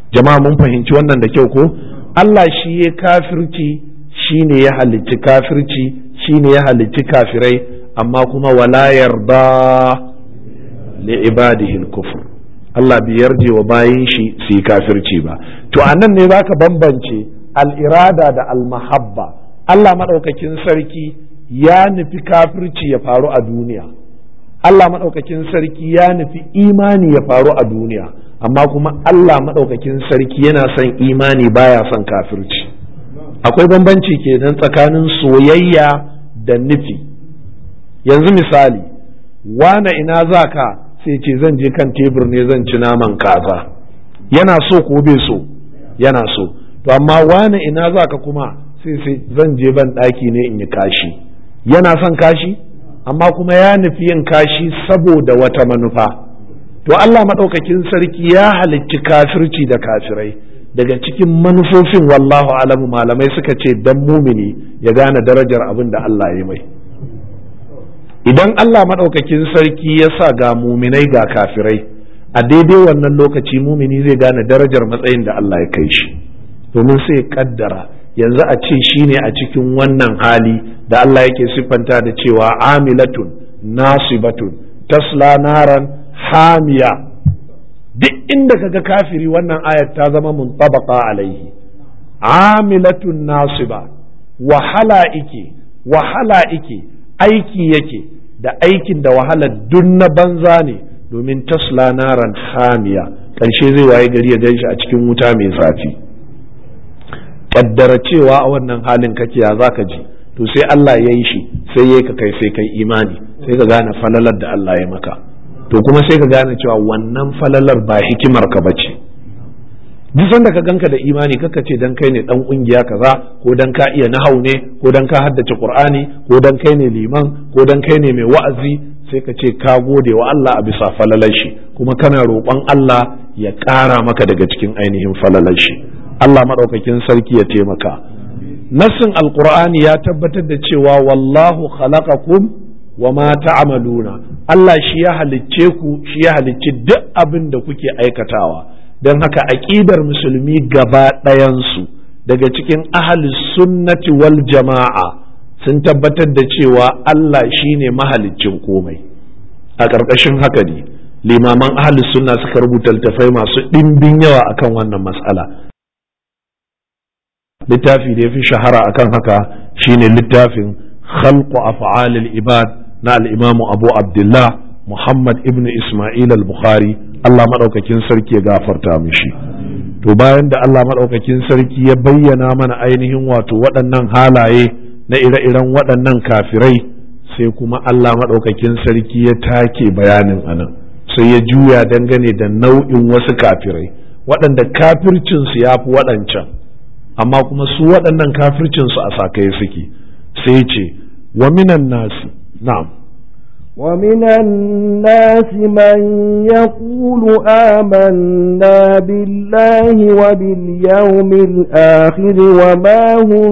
jama'a mun fahimci wannan da kyau ko Allah shi ya kafirci shi ne ya halicci kafirci shi ne ya halicci kafirai amma kuma wala yarda li ibadihi kufur Allah bai yarje wa bayin shi su yi kafirci ba to anan ne zaka bambance al-irada da al-mahabba Allah madaukakin sarki ya nufi kafirci ya faru a duniya Allah maɗaukakin sarki ya nufi imani ya faru a duniya amma kuma Allah maɗaukakin sarki yana son imani baya son kafirci akwai bambanci kenan tsakanin soyayya da nufi yanzu misali wane ina za ka sai ce zan je kan tebur ne zan ci naman kaza yana so ko bai so yana so to amma wane ina za ka kuma sai sai zan je ban ɗaki ne in yi kashi yana son kashi amma kuma ya nufi yin kashi saboda wata manufa to Allah maɗaukakin sarki ya halicci kafirci da kafirai daga cikin manufofin wallahu alamu malamai suka ce dan mumini ya gane darajar abin da Allah ya mai idan Allah maɗaukakin sarki ya sa ga muminai ga kafirai a daidai wannan lokaci mumini zai gane darajar matsayin da Allah ya kai shi domin sai kaddara yanzu a ce shi ne a cikin wannan hali da Allah yake siffanta da cewa amilatun nasibatun tasla naran hamiya duk inda kaga kafiri wannan ayat ta zama muntabaqa alaihi amilatun nasiba wahala ike wahala ike aiki yake da aikin da wahala dun na banza ne domin tasla naran hamiya ƙarshe zai waye gari ya ganshi a cikin wuta mai zafi kaddara cewa a wannan halin kake ya zaka ji to sai Allah ya yi shi sai ya ka kai sai kai imani sai ka gane falalar da Allah ya maka to kuma sai ka gane cewa wannan falalar ba hikimar ka bace duk sanda ka ganka da imani kaka ce dan kai ne dan kungiya kaza ko dan ka iya nahau ne ko dan ka haddace qur'ani ko dan kai ne liman ko dan kai ne mai wa'azi sai ka ce ka gode wa Allah a bisa falalar shi kuma kana roƙon Allah ya ƙara maka daga cikin ainihin falalar shi Allah maɗaukakin sarki ya taimaka nassin alqur'ani ya tabbatar da cewa wallahu khalaqakum wa ma ta'maluna Allah shi ya halicce ku shi ya halicci duk abin da kuke aikatawa don haka aƙidar musulmi gaba ɗayansu daga cikin ahli sunnati wal jama'a sun tabbatar da cewa Allah shi ne mahaliccin komai a ƙarƙashin haka ne limaman ahli sunna suka rubuta littafai masu ɗimbin yawa akan wannan matsala littafi da ya fi shahara akan haka shine littafin khalqu af'alil ibad na al-imamu abu abdullah muhammad ibn isma'il al-bukhari Allah maɗaukakin sarki ya gafarta mishi to bayan da Allah maɗaukakin sarki ya bayyana mana ainihin wato waɗannan halaye na ire-iren waɗannan kafirai sai kuma Allah maɗaukakin sarki ya take bayanin anan sai ya juya dangane da nau'in wasu kafirai waɗanda kafircinsu ya fi waɗancan amma kuma su waɗannan kafircinsu a sakaye suke sai ce wa minan nasi na'am ومن الناس من يقول آمنا بالله وباليوم الآخر وما هم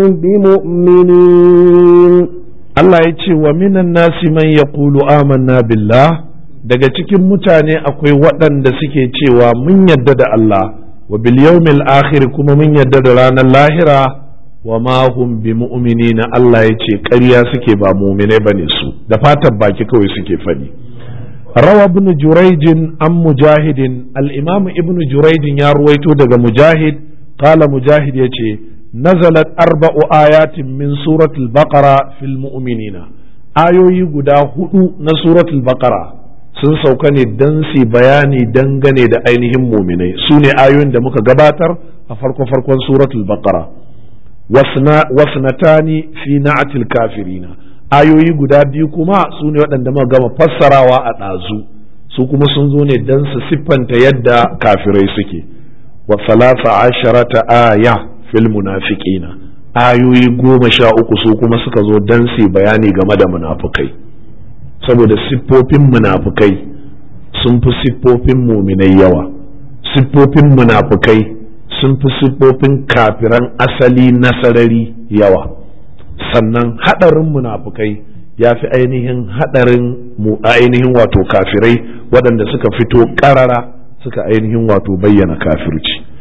بمؤمنين Allah ya ce wa minan nasi man ya amanna billah daga cikin mutane akwai waɗanda suke cewa mun yadda da Allah wa bil yawmil akhir kuma mun yadda da ranar lahira wa ma hum bi mu'minina Allah ya ce ƙarya suke ba mu'minai bane su da fatan baki kawai suke faɗi rawa ibn jurayjin an mujahidin al-imam ibn jurayjin ya ruwaito daga mujahid qala mujahid yace nazalat arba'u ayatin min suratul baqara fil mu'minina ayoyi guda hudu na suratul baqara sun sauka ne dan su bayani dangane da ainihin muminai su ne ayoyin da muka gabatar a farko farkon suratul baqara wasnatani fi na'atil kafirina ayoyi guda biyu kuma su ne waɗanda muka gama fassarawa a ɗazu su kuma sun zo ne don su siffanta yadda kafirai suke wa salasa asharata aya fil munafiqina ayoyi goma sha uku su kuma suka zo don su bayani game da munafukai saboda siffofin munafukai sun fi siffofin muminai yawa siffofin munafukai sun fi siffofin kafiran asali na sarari yawa sannan haɗarin munafukai ya fi ainihin haɗarin mu ainihin wato kafirai waɗanda suka fito ƙarara suka ainihin wato bayyana kafirci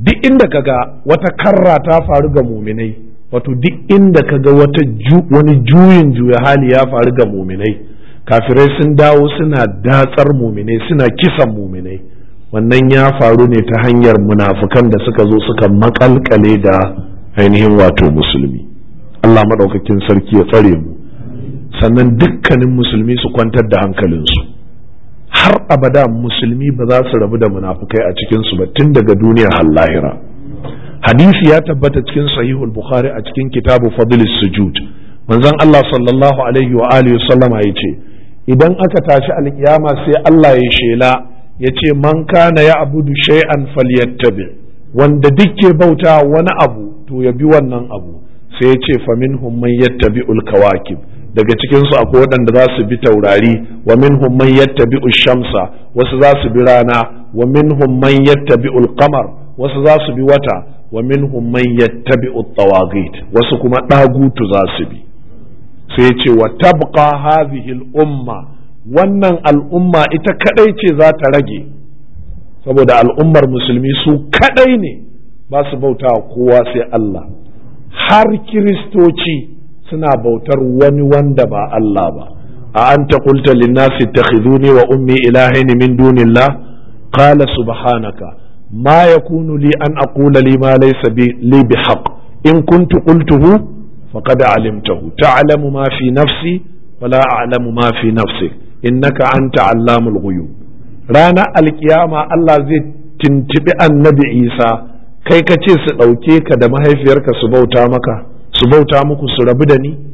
duk inda kaga wata karra ta faru ga muminai wato duk inda kaga wata wani juyin juya hali ya faru ga muminai kafirai sun dawo suna datsar muminai suna kisan muminai wannan ya faru ne ta hanyar munafukan da suka zo suka makalkale da ainihin wato musulmi Allah maɗaukakin sarki ya tsare mu sannan dukkanin musulmi su kwantar da hankalinsu har abada musulmi ba za su rabu da munafukai a cikinsu ba tun daga duniya har lahira hadisi ya tabbata cikin sahihul bukhari a cikin kitabu fadlis sujud manzon Allah sallallahu alaihi wa alihi sallama ya ce idan aka tashi alkiyama sai Allah ya shela ya ce man kana ya abudu shay'an falyattabi wanda dukke bauta wani abu to ya bi wannan abu sai ya ce faminhum man yattabi'ul kawakib daga cikin su akwai waɗanda za su bi taurari wa minhum man yattabi'u shamsa wasu za su bi rana wa minhum man yattabi'ul qamar wasu za su bi wata wa minhum man yattabi'u tawagit wasu kuma dagutu za su bi sai ce wa tabqa hadhihi al-umma wannan al'umma ita kadai ce za ta rage saboda al'ummar musulmi su kadai ne ba su bauta kowa sai Allah har kiristoci suna bautar wani wanda ba Allah ba a an ta kulta linnasi takhiduni wa ummi ilahaini min dunillah qala subhanaka ma yakunu li an aqula li ma laysa bi li bihaq in kuntu qultuhu faqad alimtahu ta'lamu ma fi nafsi wa la a'lamu ma fi nafsik innaka anta allamul ghuyub rana alkiyama Allah zai tintibi annabi Isa kai ka ce su ɗauke ka da mahaifiyarka su bauta maka su bauta muku su rabu da ni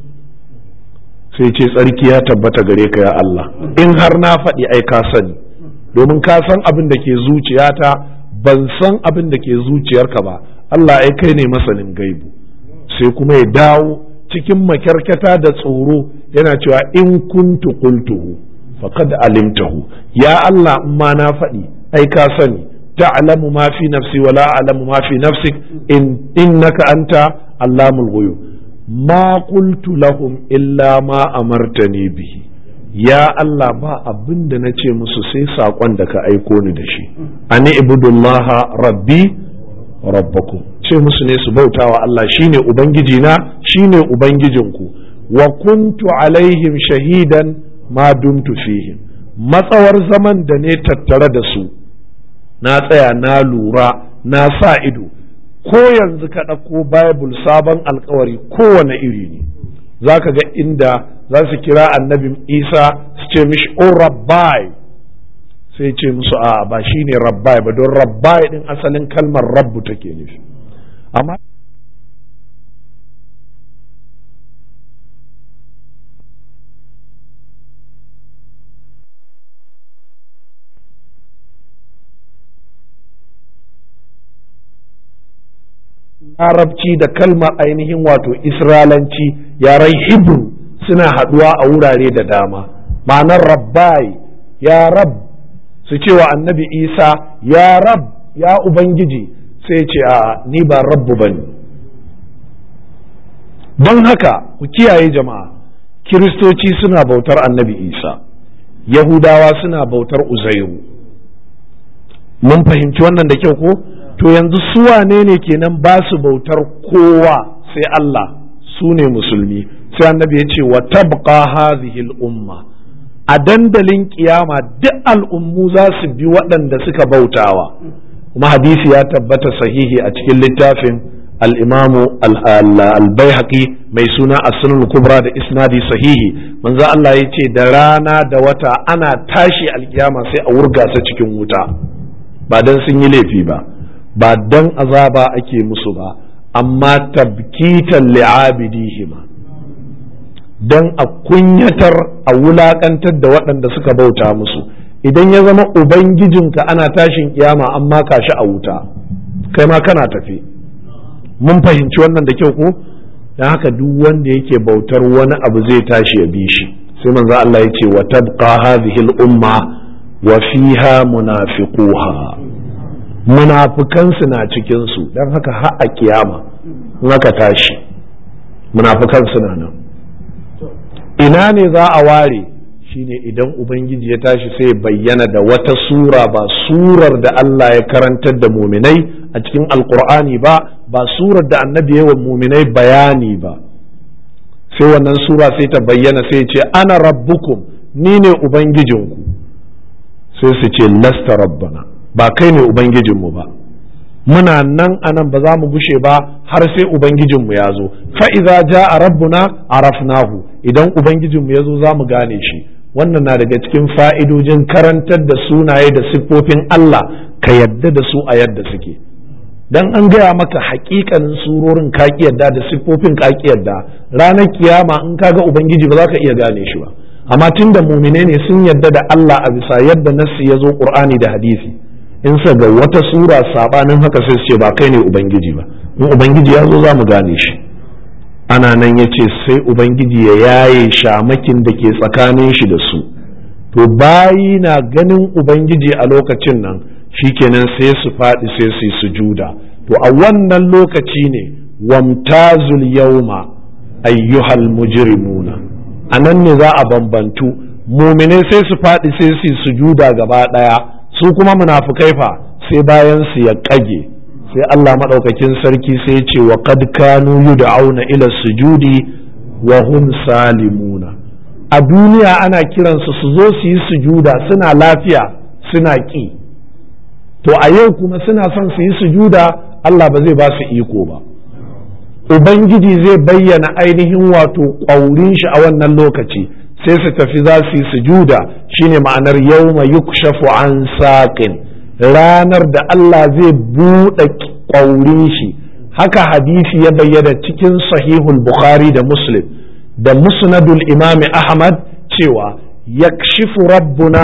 sai ce tsarki ya tabbata gare ka ya Allah in har na faɗi ai ka sani domin ka san abin da ke zuciyata ban san abin da ke zuciyarka ba Allah ai kai ne masanin gaibu sai kuma ya dawo cikin makyarkata da tsoro yana cewa in kuntu qultuhu faqad alimtahu ya Allah in ma na faɗi ai ka sani ta'lamu ma fi nafsi wa la a'lamu ma fi nafsik in innaka anta allamul ghuyub ma qultu lahum illa ma amartani bihi ya Allah ba abin da na ce musu sai saƙon da ka aiko ni da shi ani ibudullaha rabbi rabbakum ce musu ne su bautawa Allah shine ubangiji na shine ubangijinku wa kuntu alaihim shahidan ma dumtu fihim matsawar zaman da ne tattare da su na tsaya na lura na sa ido ko yanzu ka ɗauko bible sabon alkawari kowane iri ne za ka ga inda za su kira annabi isa su ce mishi o rabbai sai ce musu a ba shi ne rabbai ba don rabbai din asalin kalmar rabbu take nufi amma larabci da kalmar ainihin wato isra'elanci yaren hebrew suna haɗuwa a wurare da dama ma'anar rabbai ya rab su ce wa annabi isa ya rab ya ubangiji sai ce a ni ba rabbu ba ne don haka ku kiyaye jama'a kiristoci suna bautar annabi isa yahudawa suna bautar uzairu mun fahimci wannan da kyau ko to yanzu su wane ne kenan ba su bautar kowa sai Allah su ne musulmi sai annabi ya ce wa tabqa hadhihi umma a dandalin kiyama duk al'ummu za su bi waɗanda suka bautawa kuma hadisi ya tabbata sahihi a cikin littafin al-imamu al-baihaqi mai suna as-sunan kubra da isnadi sahihi manzo Allah ya ce da rana da wata ana tashi alkiyama sai a wurga sa cikin wuta ba dan sun yi laifi ba ba dan azaba ake musu ba amma tabkitan li'abidihima dan a kunyatar a wulakantar da waɗanda suka bauta musu idan ya zama ubangijinka ana tashin kiyama an maka shi a wuta kai ma kana tafi mun fahimci wannan da kyau ko dan haka duk wanda yake bautar wani abu zai tashi ya bi shi sai manzo Allah ya ce wa tabqa hadhihi al-umma wa fiha munafiquha munafukansu na cikinsu don haka har a kiyama in aka tashi munafukansu na nan ina ne za a ware shine idan ubangiji ya tashi sai bayyana da wata sura ba surar da Allah ya karantar da muminai a cikin alkur'ani ba ba surar da annabi yawan muminai bayani ba sai wannan sura sai ta bayyana sai ce ana rabbukum ni ne ubangijinku sai su ce lasta rabbana ba kai ne ubangijinmu ba muna nan anan ba za mu gushe ba har sai ubangijinmu ya zo fa'iza ja a rabbuna arafnahu idan ubangijinmu ya zo za mu gane shi wannan na daga cikin fa'idojin karantar da sunaye da siffofin Allah ka yadda da su a yadda suke dan an gaya maka hakikanin surorin ka yadda da siffofin ka yadda ranar kiyama in ka ga ubangiji ba za ka iya gane shi ba amma tun da mumine ne sun yadda da Allah a bisa yadda nassi ya zo qur'ani da hadisi in sa ga wata sura sabanin haka sai su ce ba kai ne ubangiji ba in ubangiji ya zo za mu gane shi ana nan ya ce sai ubangiji ya yaye shamakin da ke tsakanin shi da su to bayi na ganin ubangiji a lokacin nan shikenan sai su faɗi sai su yi sujuda to a wannan lokaci ne wamtazul yauma ayyuhal mujrimuna a nan ne za a bambantu muminai sai su faɗi sai su yi sujuda gaba ɗaya su kuma munafukai fa sai bayan su ya ƙage sai Allah maɗaukakin sarki sai ya ce wa qad kanu yud'auna ila sujudi wa hum salimuna a duniya ana kiransu su zo su yi sujuda suna lafiya suna ƙi to a yau kuma suna son su yi sujuda Allah ba zai ba su iko ba Ubangiji zai bayyana ainihin wato ƙwaurin shi a wannan lokaci sai su tafi za su yi sujuda shine ma'anar yawma yukshafu an saƙin ranar da Allah zai buɗe ƙwaurin shi haka hadisi ya bayyana cikin sahihul Bukhari da Muslim da musnadul imami Ahmad cewa yakshifu rabbuna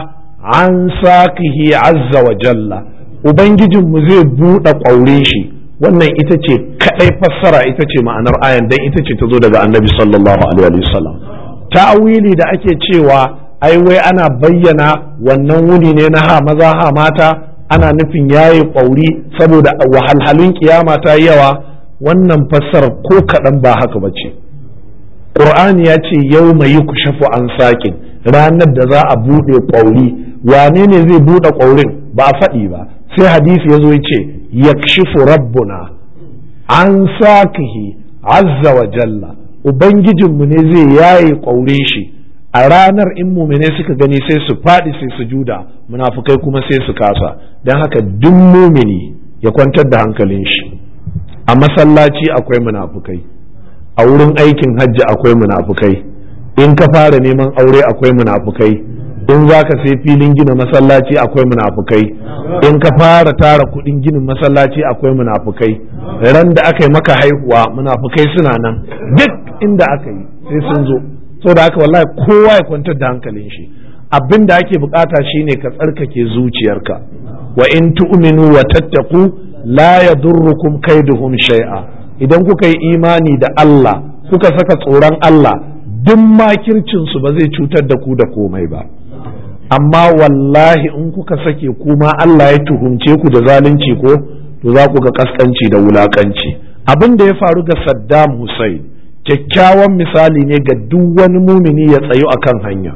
an saƙihi azza wa jalla Ubangijinmu zai buɗe ƙwaurin shi wannan ita ce kaɗai fassara ita ce ma'anar ayan dan ita ce ta zo daga annabi sallallahu alaihi wasallam ta'awili da ake cewa ai wai ana bayyana wannan wuni ne na ha maza ha mata ana nufin yayi ƙwauri saboda wahalhalun kiyama ta yawa wannan fassara ko kaɗan ba haka ba ce ƙur'ani ya ce yau mai yi kushafu an saƙin ranar da za a buɗe ƙwauri wane ne zai buɗe ƙwaurin ba a faɗi ba sai hadisi ya zo ya ce yakshifu rabbuna an sakihi azza wa jalla ubangijinmu ne zai yaye ƙwaurin shi a ranar in mumine suka gani sai su faɗi sai su juda munafukai kuma sai su kasa don haka duk mumini ya kwantar da hankalin shi a masallaci akwai munafukai a wurin aikin hajji akwai munafukai in ka fara neman aure akwai munafukai in za ka sai filin gina masallaci akwai munafukai in ka fara tara kudin ginin masallaci akwai munafukai ran da aka yi maka haihuwa munafukai suna nan duk inda aka yi sai sun zo saboda haka wallahi kowa ya kwantar da hankalin shi abin da ake bukata shine ka tsarkake zuciyarka wa in tu'minu wa tattaqu la yadurrukum kaiduhum shay'a idan kuka yi imani da Allah kuka saka tsoron Allah duk makircin su ba zai cutar da ku da komai ba amma wallahi in kuka sake kuma Allah ya tuhumce ku da zalunci ko to za ku ga kaskanci da wulakanci abin da ya faru ga Saddam Hussein kyakkyawan misali ne ga duk wani mumini ya tsayu akan hanya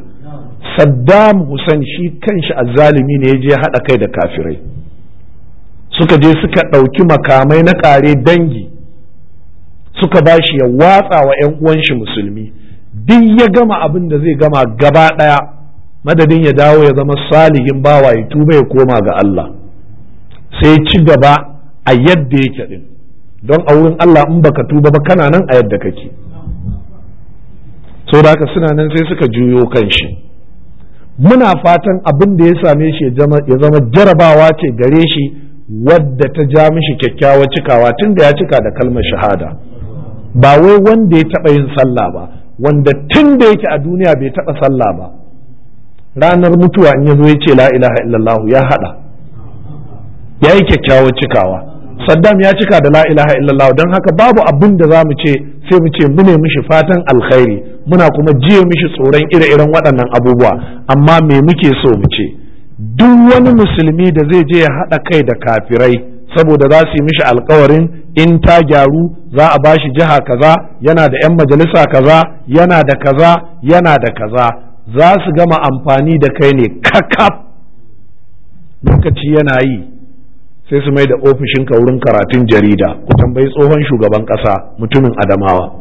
Saddam Hussein shi kanshi azzalimi ne ya je haɗa kai da kafirai suka je suka ɗauki makamai na ƙare dangi suka ba shi ya watsa wa 'yan uwan shi musulmi duk ya gama abin da zai gama gaba ɗaya madadin ya dawo ya zama salihin bawa ya tuba ya koma ga Allah sai ci gaba a yadda yake din don a wurin Allah in baka tuba ba kana nan a yadda kake so da haka suna nan sai suka juyo kan shi muna fatan abin da ya same shi ya zama jarabawa ce gare shi wadda ta ja mishi kyakkyawar cikawa tun da ya cika da kalmar shahada ba wai wanda ya taɓa yin sallah ba wanda tun da yake a duniya bai taɓa sallah ba ranar mutuwa in ya zo ya ce la ilaha illallah ya haɗa ya yi kyakkyawar cikawa saddam ya cika da la ilaha illallah don haka babu abin da za mu ce sai mu ce mu ne mishi fatan alkhairi muna kuma jiye mishi tsoron ire-iren waɗannan abubuwa amma me muke so mu ce duk wani musulmi da zai je ya haɗa kai da kafirai saboda za su yi mishi alkawarin in ta gyaru za a bashi jiha kaza yana da 'yan majalisa kaza yana da kaza yana da kaza za su gama amfani da kai ne kakaf lokaci yana yi sai su mai da ofishinka wurin karatun jarida ku tambayi tsohon shugaban ƙasa mutumin adamawa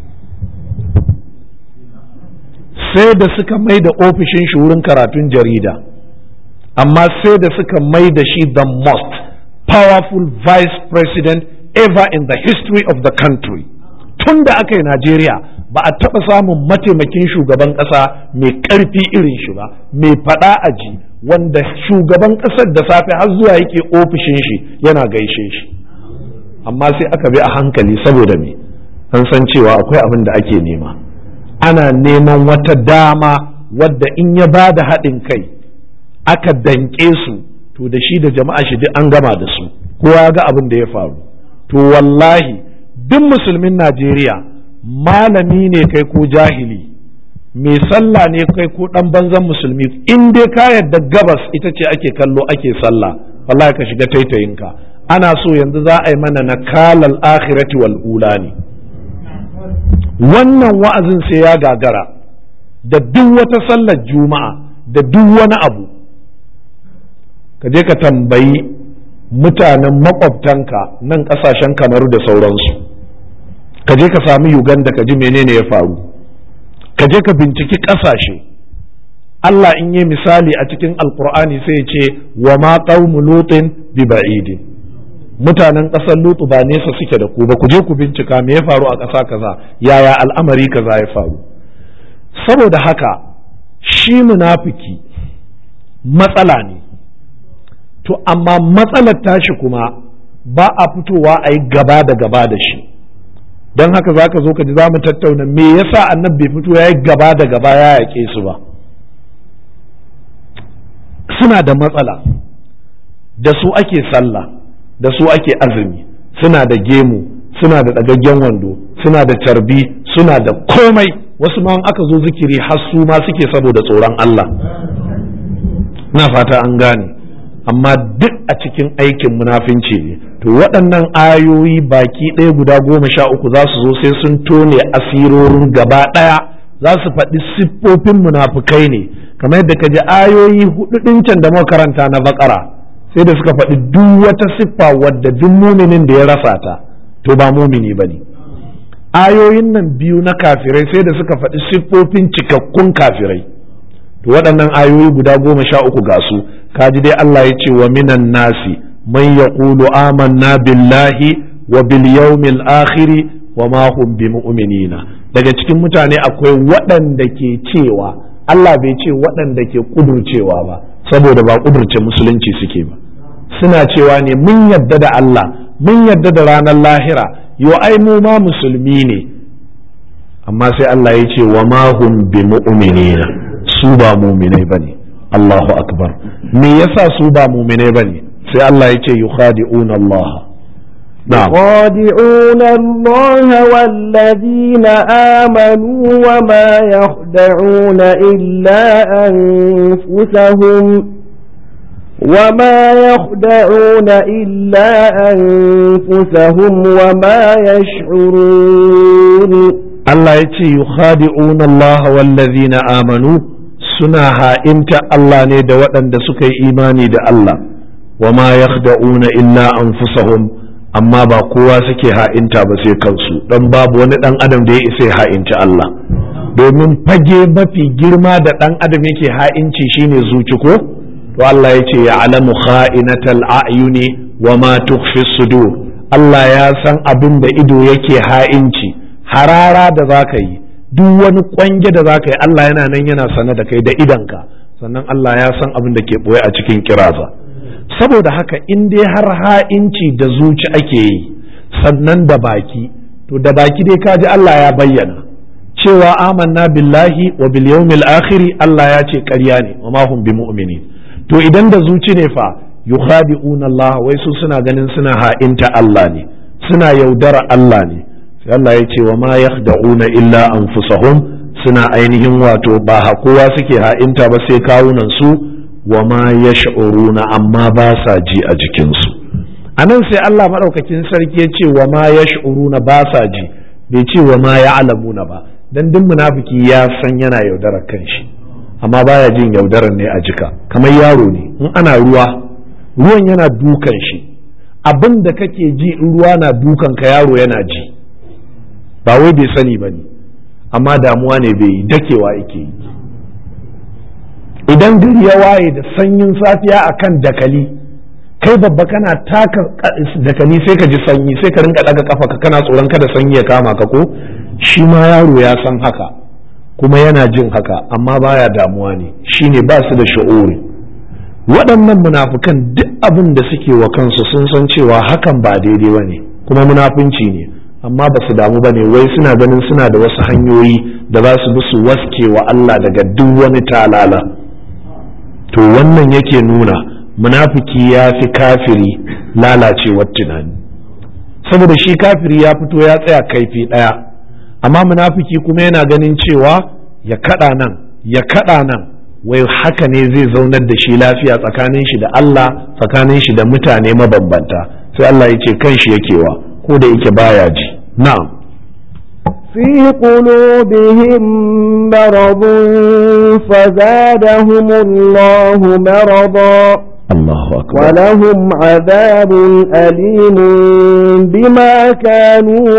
sai da suka mai da ofishin shi wurin karatun jarida amma sai da suka mai da shi the most powerful vice president ever in the history of the country tun da aka yi Najeriya ba a taɓa samun mataimakin shugaban ƙasa mai ƙarfi irin shi ba mai faɗa a ji wanda shugaban ƙasar da safe har zuwa yake ofishin shi yana gaishe shi amma sai aka bi a hankali saboda me an san cewa akwai abin da ake nema ana neman wata dama wadda in ya ba da haɗin kai aka danƙe su to da shi da jama'a shi duk an gama da su kowa ga abin da ya faru to wallahi duk musulmin Najeriya malami ne kai ko jahili mai sallah ne kai ko dan banzan musulmi in dai ka yarda gabas ita ce ake kallo ake sallah wallahi ka shiga taitayinka ana so yanzu za a yi mana na kalal akhirati wal ula ne wannan wa'azin sai ya gagara da duk wata sallar juma'a da duk wani abu ka je ka tambayi mutanen makwabtanka nan kasashen kamaru da sauransu ka je ka sami uganda ka ji menene ya faru ka je ka binciki kasashe Allah in yi misali a cikin alkur'ani sai ya ce wa ma qaumu lutin bi ba'idin mutanen ƙasar lutu ba nesa suke da ku ba ku je ku bincika me ya faru a ƙasa kaza yaya al'amari kaza ya faru saboda haka shi munafiki matsala ne to amma matsalar tashi kuma ba a fitowa a yi gaba da gaba da shi don haka za ka zo ka ji za mu tattauna me yasa annabi bai fito ya yi gaba da gaba ya yaƙe su ba suna da matsala da su ake sallah da su ake azumi suna da gemu suna da ɗagaggen wando suna da tarbi suna da komai wasu ma aka zo zikiri har su ma suke saboda tsoron Allah na fata an gane amma duk a cikin aikin munafinci ne to waɗannan ayoyi baki ɗaya guda goma sha uku za su zo sai sun tone asirorin gaba ɗaya za su faɗi siffofin munafukai ne kamar yadda ka ji ayoyi hudu ɗin can da karanta na bakara sai da suka faɗi duk wata siffa wadda duk muminin da ya rasa ta to ba mumini ba ne ayoyin nan biyu na kafirai sai da suka faɗi siffofin cikakkun kafirai to waɗannan ayoyi guda goma sha uku ga su kaji dai Allah ya ce wa minan nasi man yaqulu amanna billahi wa bil yawmil akhiri wa ma hum bimu'minina daga cikin mutane akwai waɗanda ke cewa Allah bai ce waɗanda ke kudurcewa ba saboda ba kudurce musulunci suke ba suna cewa ne mun yadda da Allah mun yadda da ranar lahira yo ai mu ma musulmi ne amma sai Allah ya ce wa ma hum bimu'minina su ba muminai bane Allahu akbar me yasa su ba muminai bane sai Allah ya ce yukhadi'una Allah يخادعون الله والذين آمنوا وما يخدعون إلا أنفسهم وما يخدعون إلا أنفسهم وما يشعرون Allah ya ce yukhadi'una Allah wallazina amanu suna ha'inta Allah ne da waɗanda suka yi imani da Allah wa ma yakhda'una illa anfusahum amma ba kowa suke ha'inta ba sai kansu dan babu wani dan adam da ya isa ya ha'inci Allah domin fage mafi girma da dan adam yake ha'inci shine zuci ko to Allah ya ce ya alamu kha'inatal a'yuni wa ma tukhfi sudur Allah ya san abin da ido yake ha'inci harara da za ka yi duk wani kwange da za ka yi Allah yana nan yana sane da kai da idanka sannan Allah ya san abin da ke ɓoye a cikin kiraza saboda haka in dai har ha'inci da zuci ake yi sannan da baki to da baki dai kaji Allah ya bayyana cewa amanna billahi wa bil yawmil akhiri Allah ya ce ƙarya ne wa ma hum bimu'minin to idan da zuci ne fa yukhadi'una Allah wai su suna ganin suna ha'inta Allah ne suna yaudara Allah ne sai Allah ya ce wa ma yakhda'una illa anfusahum suna ainihin wato ba kowa suke ha'inta ba sai kawunan su wa ma yash'uruna amma ba sa ji a jikinsu a nan sai Allah maɗaukakin sarki ya ce wa ma yash'uruna ba sa ji bai ce wa ma ya'lamuna ba dan duk munafiki ya san yana yaudarar kanshi amma baya jin yaudarar ne a jika kamar yaro ne in ana ruwa ruwan yana dukan shi abin da kake ji in ruwa na dukan ka yaro yana ji ba wai bai sani ba ne amma damuwa ne bai yi dakewa yake yi idan gari ya waye da sanyin safiya akan dakali kai babba kana taka dakali sai ka ji sanyi sai ka rinka daga kafa ka kana tsoron kada sanyi ya kama ka ko shi ma yaro ya san haka kuma yana jin haka amma baya damuwa ne shine ba su da sha'uri waɗannan munafukan duk abin da suke wa kansu sun san cewa hakan ba daidai ba ne kuma munafunci ne amma ba su damu ba ne wai suna ganin suna da wasu hanyoyi da za su bi su waske wa Allah daga duk wani talala to wannan yake nuna munafiki ya fi kafiri lalacewar tunani saboda shi kafiri ya fito ya tsaya kaifi ɗaya amma munafiki kuma yana ganin cewa ya kaɗa nan ya kaɗa nan wai haka ne zai zaunar da shi lafiya tsakanin shi da Allah tsakanin shi da mutane mabambanta sai Allah ya ce kan shi yakewa ko da yake baya ji na'am في قلوبهم مرض فزادهم الله مرضا Allahu akbar ولهم عذاب أليم بما كانوا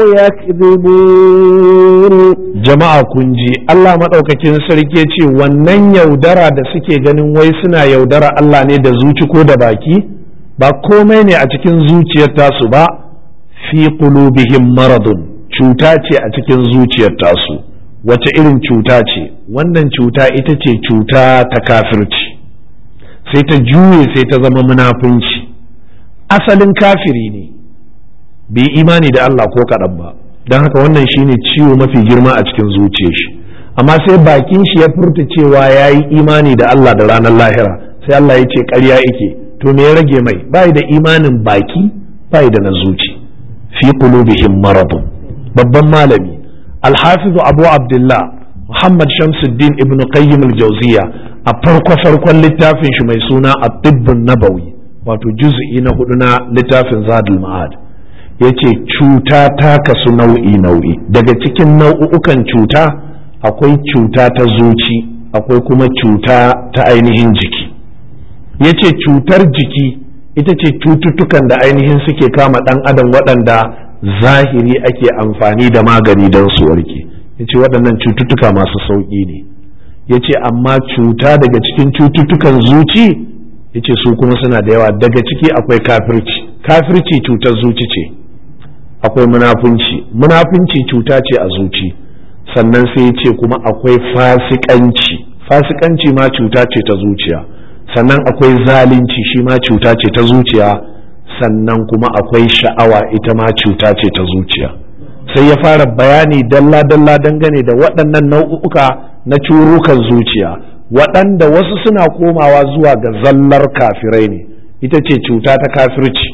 يكذبون jama'a kun ji Allah maɗaukakin sarki ya ce wannan yaudara da suke ganin wai suna yaudara Allah ne da zuci ko da baki ba komai ne a cikin zuciyar tasu ba fi qulubihim maradun cuta ce a cikin zuciyar tasu wace irin cuta ce wannan cuta ita ce cuta ta kafirci sai ta juye sai ta zama munafunci asalin kafiri ne bai imani da Allah ko kaɗan ba don haka wannan shine ciwo mafi girma a cikin zuciyar shi amma sai bakin shi ya furta cewa ya yi imani da Allah da ranar lahira sai Allah ya ce ƙarya yake to me ya rage mai bai da imanin baki bai da na zuci fi qulubihim maradun babban malami alhafizu abu abdullah muhammad shamsuddin ibn qayyim al-jawziya a farko farkon littafin shi mai suna at-tibbun nabawi wato juz'i na hudu na littafin zadul ma'ad yace cuta ta kasu nau'i nau'i daga cikin nau'ukan cuta akwai cuta ta zuci akwai kuma cuta ta ainihin jiki yace cutar jiki ita ce cututtukan da ainihin suke kama ɗan adam waɗanda zahiri ake amfani da magani don su warke yace waɗannan cututtuka masu sauƙi ne yace amma cuta daga cikin cututtukan zuci yace su kuma suna da yawa daga ciki akwai kafirci kafirci cutar zuci ce akwai munafunci munafunci cuta ce a zuci sannan sai ya ce kuma akwai fasikanci fasikanci ma cuta ce ta zuciya sannan akwai zalunci shi ma cuta ce ta zuciya sannan kuma akwai sha'awa ita ma cuta ce ta zuciya sai ya fara bayani dalla-dalla dangane da waɗannan nau'uka na curukan zuciya waɗanda wasu suna komawa zuwa ga zallar kafirai ne ita ce cuta ta kafirci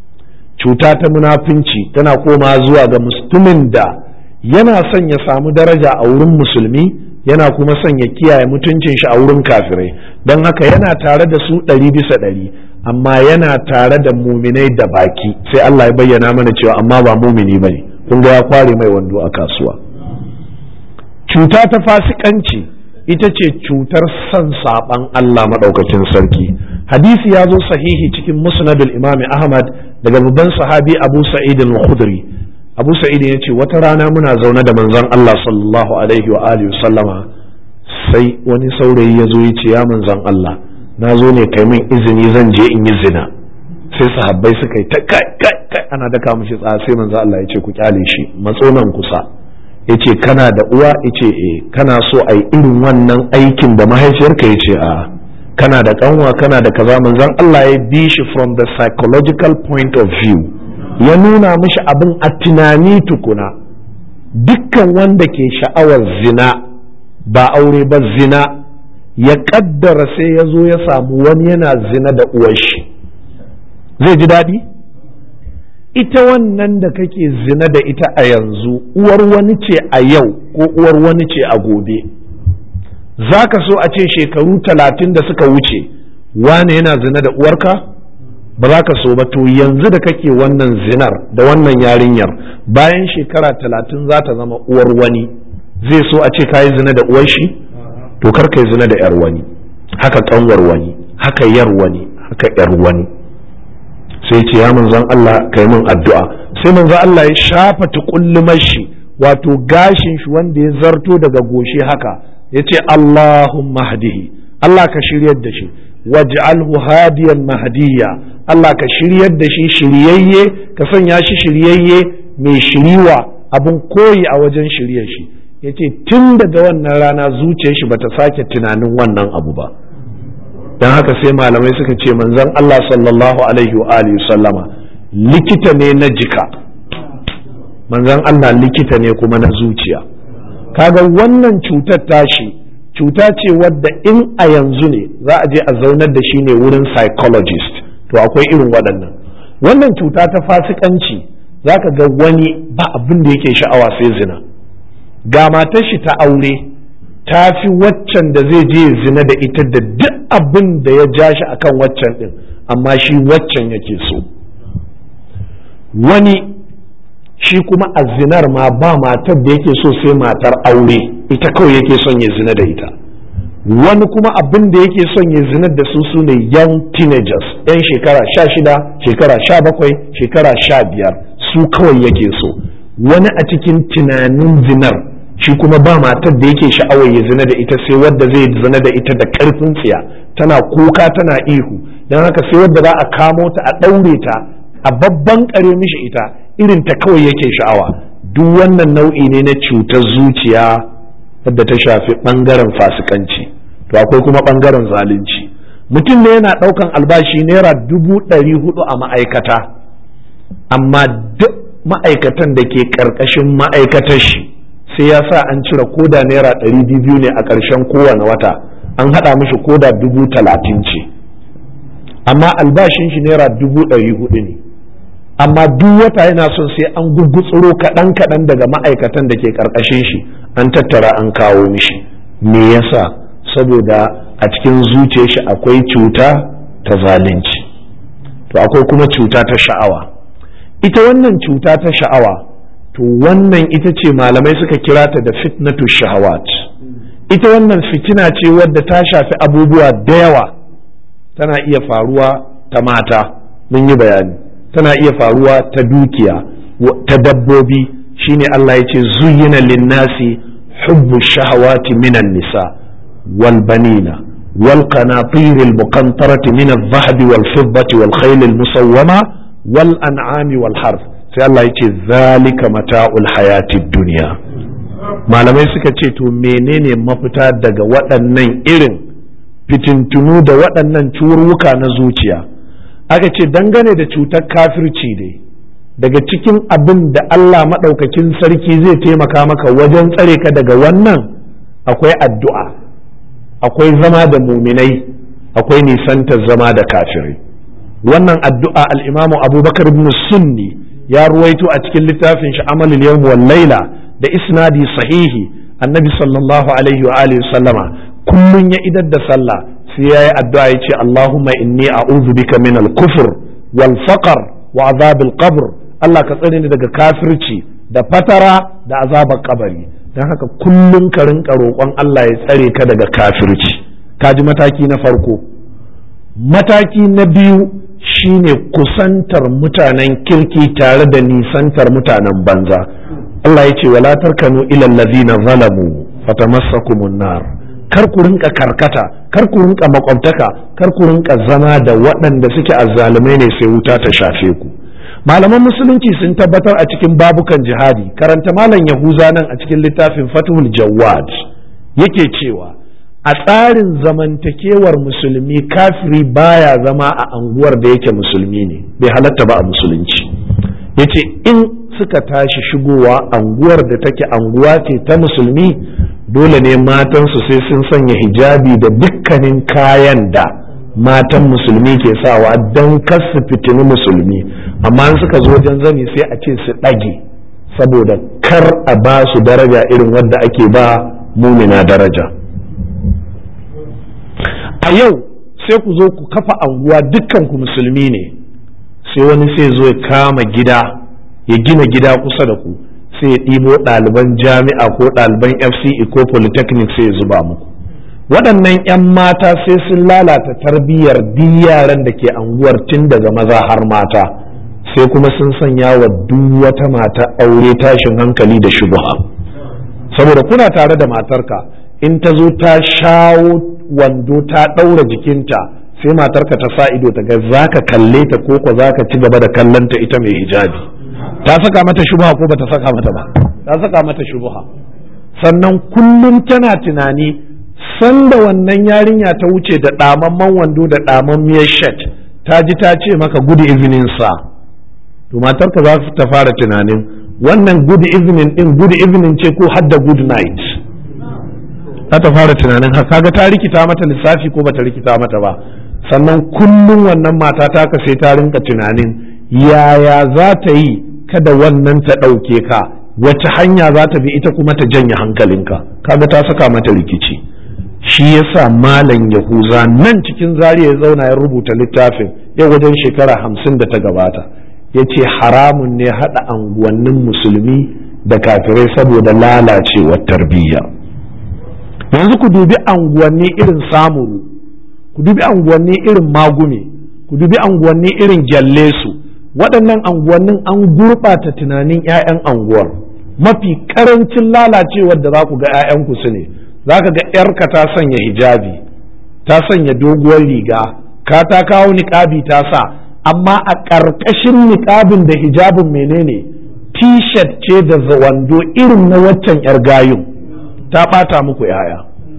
cuta ta munafinci tana koma zuwa ga musulmin da yana son ya samu daraja a wurin musulmi yana kuma son ya kiyaye mutuncin shi a wurin kafirai don haka yana tare da su ɗari bisa ɗari amma yana tare da muminai da baki sai Allah ya bayyana mana cewa amma ba mumini bane kun ga ya kware mai wando a kasuwa cuta ta fasikanci ita ce cutar son saɓan Allah maɗaukakin sarki hadisi ya zo sahihi cikin musnadul imam ahmad daga babban sahabi abu sa'id al-khudri abu sa'id ya ce wata rana muna zaune da manzon Allah sallallahu alaihi wa alihi sallama sai wani saurayi ya zo ya ce ya manzon Allah na zo ne kai min izini zan je in yi zina sai sahabbai suka yi ta kai kai kai ana daka mishi tsaya sai manzon Allah ya ce ku kyale shi matso nan kusa ya ce kana da uwa ya ce e kana so a yi irin wannan aikin da mahaifiyarka ya ce a kana da kanwa kana da kaza manzon Allah ya bi shi from the psychological point of view ya nuna mishi abin a tunani tukuna dukkan wanda ke sha'awar zina ba aure ba zina ya kaddara sai ya zo ya samu wani yana zina da uwar shi zai ji daɗi? ita wannan da kake zina da ita a yanzu uwar wani ce a yau ko uwar wani ce a gobe za ka so a ce shekaru talatin da suka wuce wane yana zina da uwarka ba za ka so ba to yanzu da kake wannan zinar da wannan yarinyar bayan shekara talatin za ta zama uwar wani zai so a ce kayi zina da uwar shi to kar kai zina da yar wani haka kanwar wani haka yar wani haka yar wani sai ce ya manzon Allah kai min addu'a sai manzon Allah ya shafa tukullumar shi wato gashin shi wanda ya zarto daga goshi haka yace Allahumma hadihi Allah ka shiryar da shi waj'alhu hadiyan mahdiya Allah ka shiryar da shi shiryayye ka sanya shi shiryayye mai shiriwa abun koyi a wajen shiryar shi yace tun daga wannan rana zuciyar shi bata sake tunanin wannan abu ba dan haka sai malamai suka ce manzon Allah sallallahu alaihi wa alihi sallama likita ne na jika manzon Allah likita ne kuma na zuciya kaga wannan cutar tashi cuta ce wadda in a yanzu ne za a je a zaunar da shi ne wurin psychologist to akwai irin waɗannan wannan cuta ta fasikanci za ka ga wani ba abin da yake sha'awa sai zina ga matar shi ta aure ta fi waccan da zai je zina da ita da duk abin da ya ja shi akan waccan din amma shi waccan yake so wani shi kuma a zinar ma ba matar da yake so sai matar aure ita kawai yake son ya zina da ita wani kuma abin da yake son ya zina da su su ne young teenagers yan shekara sha shida shekara sha bakwai shekara sha biyar su kawai yake so wani a cikin tunanin zinar shi kuma ba matar da yake sha'awar ya zina da ita sai wadda zai zina da ita da karfin tsiya tana kuka tana ihu don haka sai wadda za a kamo ta a ɗaure ta a babban kare mishi ita irin ta kawai yake sha'awa duk wannan nau'i ne na cutar zuciya wadda ta shafi ɓangaren fasikanci to akwai kuma ɓangaren zalunci mutum ne yana ɗaukan albashi naira dubu ɗari hudu a ma'aikata amma duk ma'aikatan da ke ƙarƙashin ma'aikatar shi sai ya sa an cire koda naira ɗari biyu ne a ƙarshen kowane wata an haɗa mishi koda dubu talatin ce amma albashin shi naira dubu ɗari hudu ne amma duk wata yana son sai an gugutsuro kaɗan kaɗan daga ma'aikatan da ke ƙarƙashin shi an tattara an kawo mishi me yasa saboda a cikin zuciyar shi akwai cuta ta zalunci to akwai kuma cuta ta sha'awa ita wannan cuta ta sha'awa to wannan ita ce malamai suka kira ta da fitnatu shahawat ita wannan fitina ce wadda ta shafi abubuwa da yawa tana iya faruwa ta mata mun yi bayani tana iya faruwa ta dukiya ta dabbobi shine Allah ya ce zuyyina linnasi hubbu shahawati minan nisa wal banina wal qanatir al muqantarati min al dhahab wal fiddati wal khayl al musawwama wal an'ami wal harf sai Allah ya ce zalika mata'ul hayatid dunya malamai suka ce to menene mafita daga waɗannan irin fitintunu da waɗannan curuka na zuciya aka ce dangane da cutar kafirci dai daga cikin abin da Allah maɗaukakin sarki zai taimaka maka wajen tsare ka daga wannan akwai addu'a akwai zama da muminai akwai nisantar zama da kafirai wannan addu'a al'imamu abubakar ibn sunni ya ruwaito a cikin littafin shi amalul yawm wal laila da isnadi sahihi annabi sallallahu alaihi wa alihi sallama kullun ya idar da sallah sai yayi addu'a yace Allahumma inni a'udhu bika min al-kufr wal faqr wa azab al-qabr Allah ka tsare ni daga kafirci da fatara da azabar kabari dan haka kullun ka rinka roƙon Allah ya tsare ka daga kafirci kaji mataki na farko mataki na biyu shine kusantar mutanen kirki tare da nisantar mutanen banza Allah ya ce wala tarkanu ila allazina zalamu fatamassakumun nar kar ku rinka karkata kar ku rinka makwabtaka kar ku rinka zama da waɗanda suke azzalumai ne sai wuta ta shafe ku malaman musulunci sun tabbatar a cikin babukan jihadi karanta malam yahuza nan a cikin littafin fathul jawad yake cewa a tsarin zamantakewar musulmi kafiri baya zama a anguwar da yake musulmi ne bai halatta ba a musulunci yace in suka tashi shigowa anguwar da take anguwa ce ta musulmi dole ne matansu sai sun sanya hijabi da dukkanin kayan da matan musulmi ke sawa don kasu fitini musulmi amma in suka zo wajen zani sai a ce su ɗage saboda kar a ba su daraja irin wadda ake ba mumina daraja a yau sai ku zo ku kafa anguwa dukkan ku musulmi ne sai wani sai zo ya kama gida ya gina gida kusa da ku sai ya ɗibo ɗaliban jami'a ko ɗaliban fce ko polytechnic sai ya zuba muku waɗannan 'yan mata sai sun lalata tarbiyyar duk yaran da ke anguwar tun daga maza har mata sai kuma sun sanya wa duk wata mata aure tashin hankali da shubha saboda kuna tare da matarka in ta zo ta shawo wando ta ɗaura jikinta sai matarka ta sa ido ta ga za ka kalle ta ko ko za ka ci gaba da kallonta ita mai hijabi ta saka mata shubha ko ba ta saka mata ba ta saka mata shubha sannan kullum tana tunani sanda wannan yarinya ta wuce da ɗamamman wando da ɗamammiyar shat ta ji ta ce maka good evening sa to matarka za ta fara tunanin wannan good evening din good evening ce ko hadda good night za ta fara tunanin har kaga ta rikita mata lissafi ko bata rikita mata ba sannan kullum wannan mata ta ka sai ta rinka tunanin yaya za ta yi kada wannan ta ɗauke ka wace hanya za ta bi ita kuma ta janye hankalinka kaga ta saka mata rikici shi yasa malam yahuza nan cikin zariya ya zauna ya rubuta littafin yau wajen shekara hamsin da ta gabata ya ce haramun ne haɗa anguwannin musulmi da kafirai saboda lalacewar tarbiyya yanzu ku dubi anguwanni irin samuru ku dubi anguwanni irin magume ku dubi anguwanni irin gyallesu waɗannan anguwannin an gurɓata tunanin 'ya'yan anguwar mafi ƙarancin lalacewar da za ku ga 'ya'yanku su ne za ka ga 'yarka ta sanya hijabi ta sanya doguwar riga ka ta kawo niƙabi ta sa amma a ƙarƙashin niƙabin da hijabin menene t-shirt ce da wando irin na waccan 'yar gayun ta ɓata muku 'ya'ya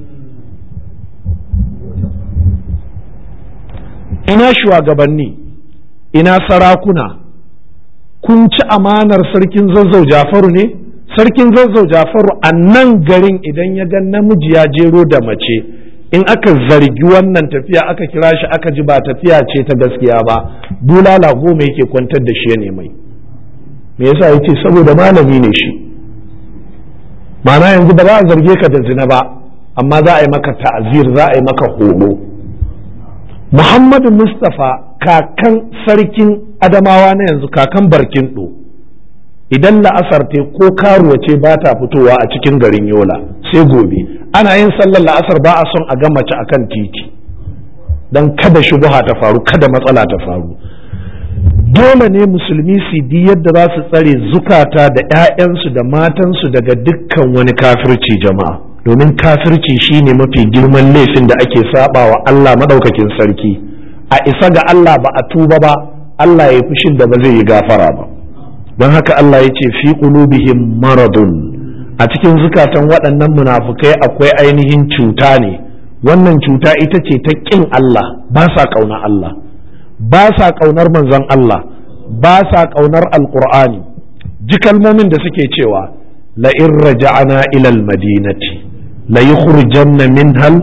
ina shugabanni ina sarakuna kun ci amanar sarkin zazzau jafaru ne sarkin zazzau jafaru a nan garin idan ya ga namiji ya jero da mace in aka zargi wannan tafiya aka kira shi aka ji ba tafiya ce ta gaskiya ba bulala goma yake kwantar da shi ne mai me yasa yace saboda malami ne shi ma'ana yanzu ba za a zarge ka da zina ba amma za a yi maka ta'azir za a yi maka horo muhammadu mustapha kakan sarkin adamawa na yanzu kakan barkin ɗo idan la'asar te ko karuwa ce ba ta fitowa a cikin garin yola sai gobe ana yin sallar la'asar ba a son a ga mace akan titi don kada shubuha ta faru kada matsala ta faru dole ne musulmi su di yadda za su tsare zukata da 'ya'yansu da matansu daga dukkan wani kafirci jama'a domin kafirci shine mafi girman laifin da ake saba wa Allah madaukakin sarki a isa ga Allah ba a tuba ba Allah ya fushin da ba zai yi gafara ba don haka Allah ya ce fi qulubihim maradun a cikin zukatan waɗannan munafukai akwai ainihin cuta ne wannan cuta ita ce ta ƙin Allah ba sa ƙauna Allah ba sa ƙaunar manzon Allah ba sa ƙaunar alƙur'ani ji kalmomin da suke cewa la in raja'ana ilal madinati la yukhrijanna minhal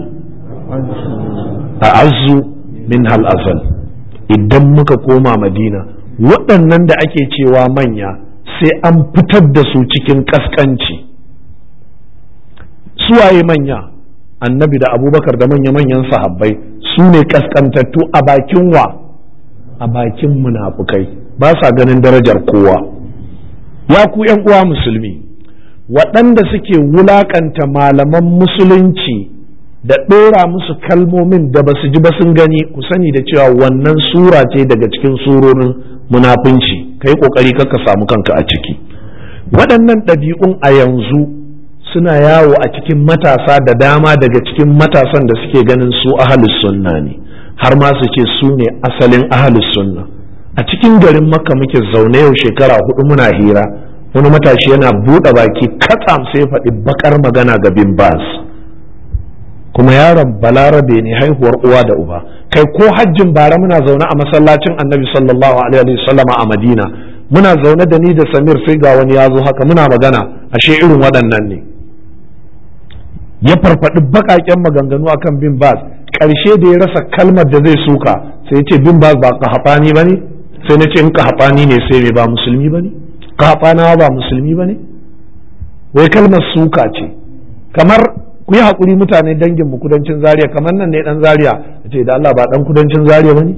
a'azzu minhal azal idan muka koma madina waɗannan da ake cewa manya sai an fitar da su cikin ƙasƙanci suwaye manya annabi da abubakar da manya-manyan sahabbai su ne ƙasƙantattu a bakin wa a bakin munafukai ba sa ganin darajar kowa ya ku uwa musulmi waɗanda suke wulaƙanta malaman musulunci da ɗora musu kalmomin da ba su ji ba sun gani ku sani da cewa wannan sura ce daga cikin surorin munafunci ka yi ƙoƙari ka samu kanka a ciki waɗannan ɗabi'un a yanzu suna yawo a cikin matasa da dama daga cikin matasan da suke ganin su ahalus sunna ne har ma su ce su ne asalin ahalus sunna a cikin garin makka muke zaune yau shekara hudu muna hira wani matashi yana buɗe baki katsam sai faɗi bakar magana ga bin bas kuma yaron balarabe ne haihuwar uwa da uba kai ko hajjin bara muna zaune a masallacin annabi sallallahu alaihi wasallama a madina muna zaune da ni da samir sai ga wani ya zo haka muna magana ashe irin waɗannan ne ya farfaɗi baƙaƙen maganganu akan bin bas ƙarshe da ya rasa kalmar da zai suka sai ya ce bin bas ba kahafani ba ne sai na ce in kahafani ne sai me ba musulmi ba ne kahafanawa ba musulmi ba ne wai kalmar suka ce kamar ku yi haƙuri mutane dangin mu kudancin zaria kamar nan ne dan zaria ce da Allah ba dan kudancin zaria ba ne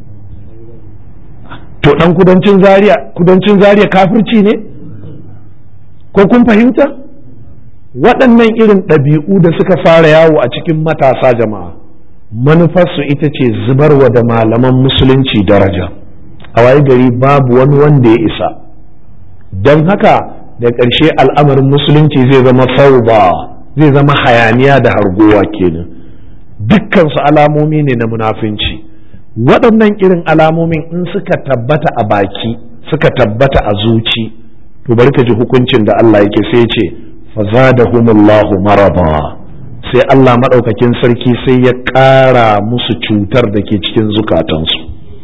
to dan kudancin zaria kudancin zaria kafirci ne ko kun fahimta waɗannan irin ɗabi'u da suka fara yawo a cikin matasa jama'a manufarsu ita ce zubarwa da malaman musulunci daraja a waye gari babu wani wanda ya isa don haka da ƙarshe al'amarin musulunci zai zama fauba zai zama hayaniya da hargowa kenan dukkansu alamomi ne na munafunci waɗannan irin alamomin in suka tabbata a baki suka tabbata a zuci to bari ka ji hukuncin da Allah yake sai ce fazadahumullahu maraba sai Allah maɗaukakin sarki sai ya ƙara musu cutar da ke cikin zukatansu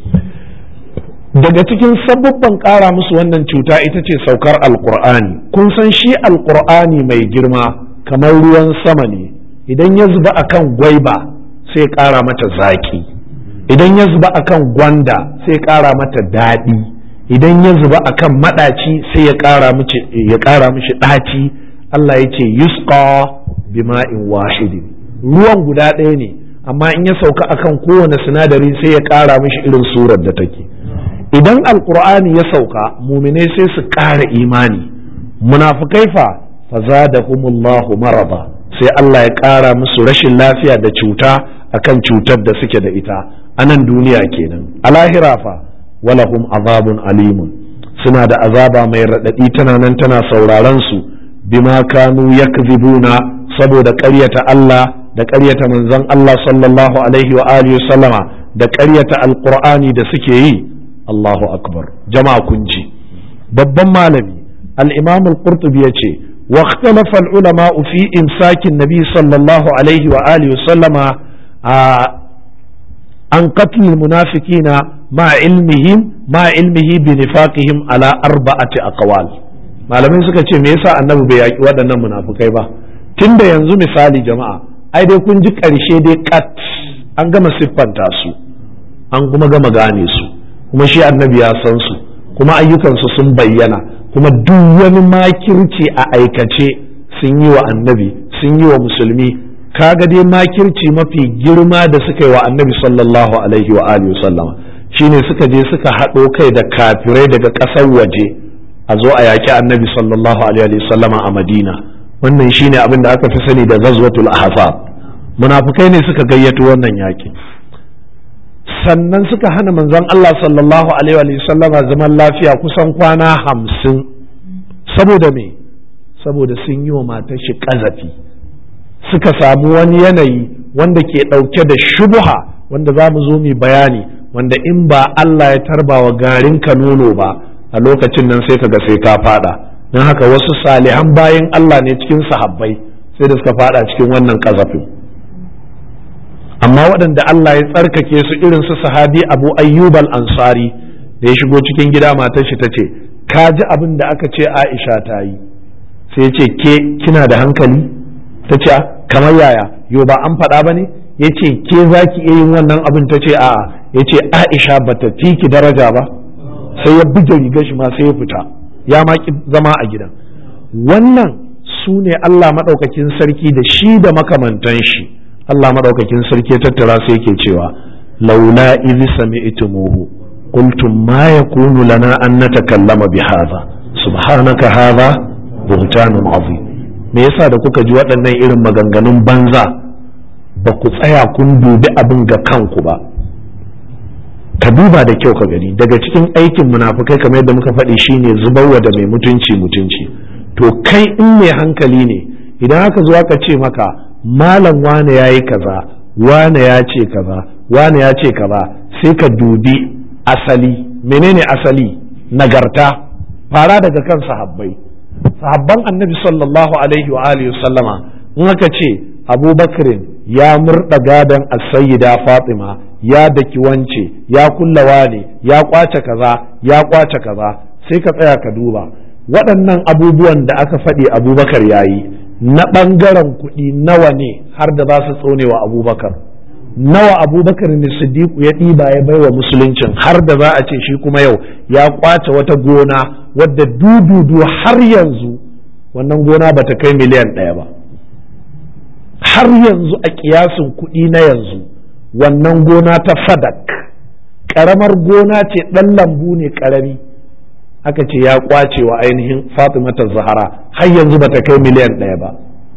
daga cikin sabubban ƙara musu wannan cuta ita ce saukar alƙur'ani kun san shi alƙur'ani mai girma kamar ruwan sama ne idan ya zuba akan gwaiba sai ƙara mata zaƙi idan ya zuba akan gwanda sai ƙara mata daɗi idan ya zuba akan maɗaci sai ya ƙara mishi ɗaci Allah ya ce yusqa bima'in wahidin ruwan guda ɗaya ne amma in ya sauka akan kowane sinadari sai ya ƙara mishi irin surar da take idan alkur'ani ya sauka muminai sai su ƙara imani munafukai fa fazadahumullahu maraba sai Allah ya ƙara musu rashin lafiya da cuta akan cutar da suke da ita a nan duniya kenan a lahira fa walahum azabun alimun suna da azaba mai raɗaɗi tana nan tana sauraron su bima kanu yakzibuna saboda ƙaryata Allah da ƙaryata manzon Allah sallallahu alaihi wa alihi sallama da ƙaryata alqur'ani da suke yi Allahu akbar jama'a kun ji babban malami al-imam al-qurtubi yace wa ikhtalafa al-ulama fi imsakin nabi sallallahu alaihi wa alihi sallama an qatl al-munafiqina ma ilmihim ma ilmihi bi nifaqihim ala arba'ati aqwal malamai suka ce me yasa annabi bai yaki waɗannan munafukai ba tunda yanzu misali jama'a ai dai kun ji ƙarshe dai kat an gama siffanta su an kuma gama gane su kuma shi annabi ya san su kuma ayyukansu sun bayyana kuma duk wani makirci a aikace sun yi wa annabi sun yi wa musulmi kaga dai makirci mafi girma da suka yi wa annabi sallallahu alaihi wa alihi sallama shine suka je suka haɗo kai da kafirai daga ƙasar waje a zo a yaƙi annabi sallallahu alaihi wa sallama a madina wannan shine abin da aka fi sani da ghazwatul ahzab munafukai ne suka gayyato wannan yaƙi sannan suka hana manzon Allah sallallahu alaihi wa sallama zaman lafiya kusan kwana hamsin saboda me saboda sun yi wa matar shi ƙazafi suka samu wani yanayi wanda ke ɗauke da shubuha wanda za mu zo mu bayani wanda in ba Allah ya tarba wa garin ka nono ba a lokacin nan sai kaga sai ka fada don haka wasu salihan bayan Allah ne cikin sahabbai sai da suka fada cikin wannan ƙazafin amma waɗanda Allah ya tsarkake su irin su sahabi abu ayyub al-ansari da ya shigo cikin gida matar shi ta ce ka ji abin da aka ce aisha ta yi sai ya ce ke kina da hankali ta ce kamar yaya yo ba an faɗa ba ne ya ce ke za ki iya yin wannan abin ta ce a'a ya ce aisha ba ta fi ki daraja ba sai ya buge rigar shi ma sai ya fita ya ma ki zama a gidan wannan su ne Allah maɗaukakin sarki da shi da makamantan shi Allah maɗaukakin sarki ya tattara sai yake cewa laula idh sami'tumuhu qultum ma yakunu lana an natakallama bi hadha subhanaka hadha buhtanun azim me yasa da kuka ji waɗannan irin maganganun banza ba ku tsaya kun dubi abin ga kanku ba ka duba da kyau ka gani daga cikin aikin munafukai kamar yadda muka faɗi shine zubarwa da mai mutunci mutunci to kai in mai hankali ne idan aka zo aka ce maka malam wane ya yi kaza wane ya ce kaza wane ya ce kaza sai ka dubi asali menene asali nagarta fara daga kan sahabbai sahabban annabi sallallahu alaihi wa alihi sallama in aka ce abubakarin ya murda gadon as-sayyida fatima ya daki wance ya kullawa ne ya kwace kaza ya kwace kaza sai ka tsaya ka duba waɗannan abubuwan da aka faɗi abubakar ya yi na ɓangaren kuɗi nawa ne har da za su tsone wa abubakar nawa abubakar ne siddiqu ya ɗiba ya baiwa musuluncin har da za a ce shi kuma yau ya kwace wata gona wadda dududu har yanzu wannan gona bata kai miliyan ɗaya ba har yanzu a kiyasin kuɗi na yanzu wannan gona ta fadak ƙaramar gona ce ɗan lambu ne ƙarami aka ce ya kwace wa ainihin fatimata zahara har yanzu bata kai miliyan ɗaya ba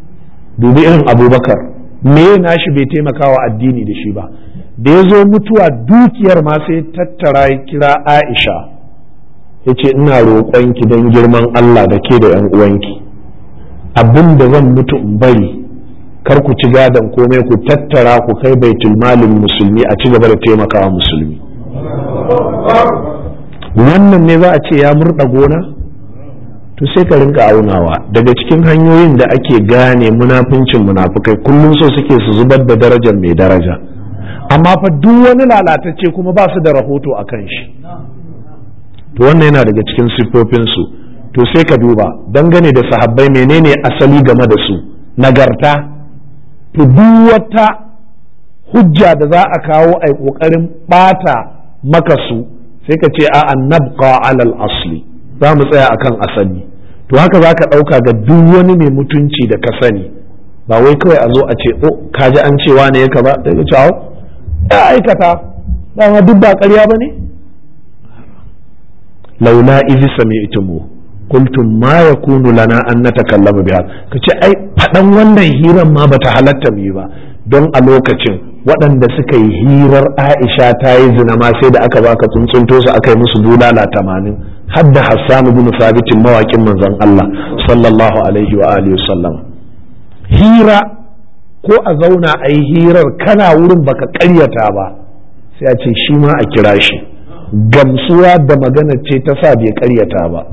dubi irin abubakar me nashi bai taimakawa addini da shi ba da ya zo mutuwa dukiyar ma sai tattara ya kira aisha ya ce ina roƙonki don girman allah da ke da yan uwanki abin da zan mutu in bari kar ku ci gadon komai ku tattara ku kai baitul malin musulmi a ci gaba da taimakawa musulmi wannan ne za a ce ya murɗa gona to sai ka rinka aunawa daga cikin hanyoyin da ake gane munafincin munafukai kullum so suke su zubar da darajar mai daraja amma fa duk wani lalatacce kuma ba su da rahoto a kan shi to wannan yana daga cikin siffofinsu to sai ka duba dangane da sahabbai menene asali game da su nagarta to duk wata hujja da za a kawo a ƙoƙarin ɓata maka su sai ka ce a nabqa alal asli za mu tsaya akan asali to haka za ka ɗauka ga duk wani mai mutunci da ka sani ba wai kawai a zo a ce o kaji an cewa ne ya ba sai ka ce ya aikata dama duk ba ƙarya ba ne laula izi sami'tumu qultum ma yakunu lana an natakallama biha kace ai faɗan wannan hirar ma bata halatta mu ba don a lokacin waɗanda suka yi hirar Aisha ta yi zina ma sai da aka baka tsuntsunto su aka yi musu bulala tamanin har da Hassan ibn Sabitin mawaƙin manzon Allah sallallahu alaihi wa alihi sallam hira ko a zauna a yi hirar kana wurin baka ƙaryata ba sai a ce shi ma a kira shi gamsuwa da magana ce ta sa bai ƙaryata ba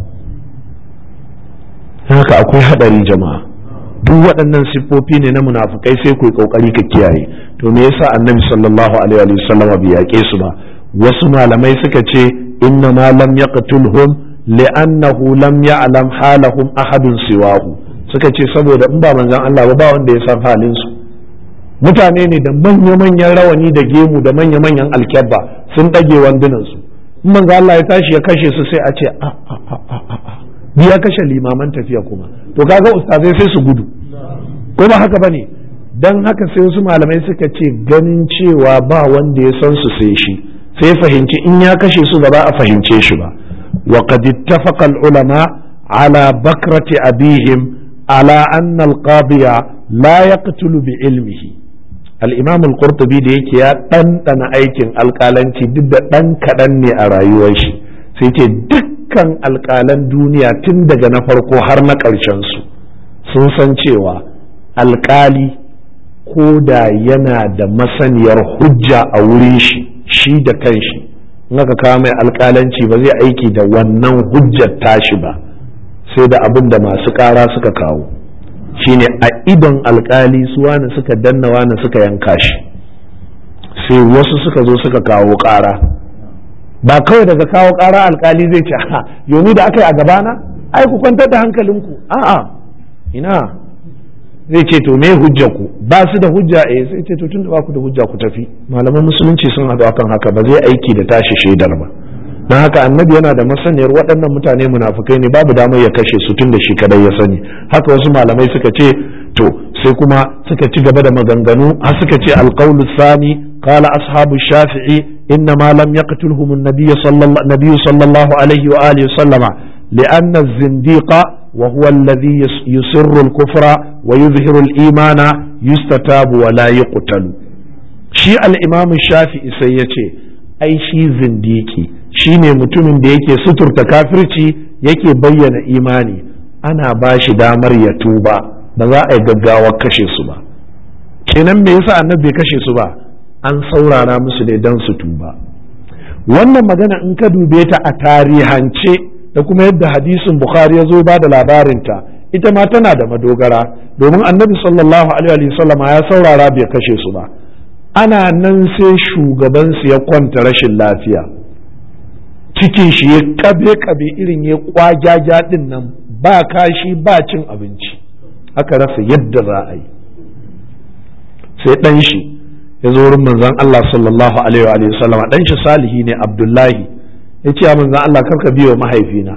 haka akwai haɗari jama'a duk waɗannan siffofi ne na munafukai sai ku yi ƙoƙari ka kiyaye to me yasa annabi sallallahu alaihi wa sallam bai yaƙe su ba wasu malamai suka ce inna ma lam yaqtulhum li'annahu lam ya'lam halahum ahadun siwahu suka ce saboda in ba manzon Allah ba ba wanda ya san halin su mutane ne da manya-manyan rawani da gemu da manya-manyan alkyabba sun ɗage wandunan su in manzon Allah ya tashi ya kashe su sai a ce a a a a a ya kashe limaman tafiya kuma to kaga ustazai sai su gudu ko ba haka bane dan haka sai wasu malamai suka ce ganin cewa ba wanda ya san su sai shi sai fahimci in ya kashe su ba za a fahimce shi ba wa qad ittafaqa al ulama ala bakrati abihim ala anna al qadiya la yaqtulu bi ilmihi al imam al qurtubi da yake ya ɗanɗana aikin alƙalanci duk da ɗan kaɗan ne a rayuwar shi sai ce duk dukkan alƙalan duniya tun daga na farko har na su sun san cewa alƙali ko da yana da masaniyar hujja a wurin shi shi da kanshi in aka kawo mai alƙalanci ba zai aiki da wannan hujjar tashi ba sai da abin da masu ƙara suka kawo shine a idon alƙali su wani suka danna wani suka yanka shi sai wasu suka zo suka kawo ƙara ba kawai daga kawo ƙara alkali zai ce ha yomi da aka yi a gabana ai ku kwantar da hankalinku a'a ina zai ce to me hujja ku ba su da hujja eh sai ce to tun da ba ku da hujja ku tafi malaman musulunci sun haɗu akan haka ba zai aiki da tashi shaidar ba don haka annabi yana da masaniyar waɗannan mutane munafukai ne babu damar ya kashe su tun da shi kadai ya sani haka wasu malamai suka ce to sai kuma suka ci gaba da maganganu har suka ce alqaulu sani قال أصحاب الشافعي إنما لم يقتلهم النبي صلى الله, النبي صلى الله عليه وآله وسلم لأن الزنديق وهو الذي يسر الكفر ويظهر الإيمان يستتاب ولا يقتل شيء الإمام الشافعي سيتي أي شيء زنديقي shine mutumin da yake suturta kafirci yake bayyana imani ana ba shi damar ya tuba ba za a yi gaggawar kashe su ba kenan me yasa annabi bai kashe su ba an saurara musu ne don su tuba wannan magana in ka dube ta a tarihance da kuma yadda hadisin bukhari ya zo ba da labarinta ita ma tana da madogara domin annabi sallallahu alaihi wasallama ya saurara bai kashe su ba ana nan sai shugabansu ya kwanta rashin lafiya cikin shi ya kabe kabe irin ya kwagyaja din nan ba kashi ba cin abinci aka rasa yadda za a yi sai ɗan shi ya zo wurin manzon Allah sallallahu alaihi wa sallama dan shi salihi ne Abdullahi ya ce manzon Allah karka biyo mahaifina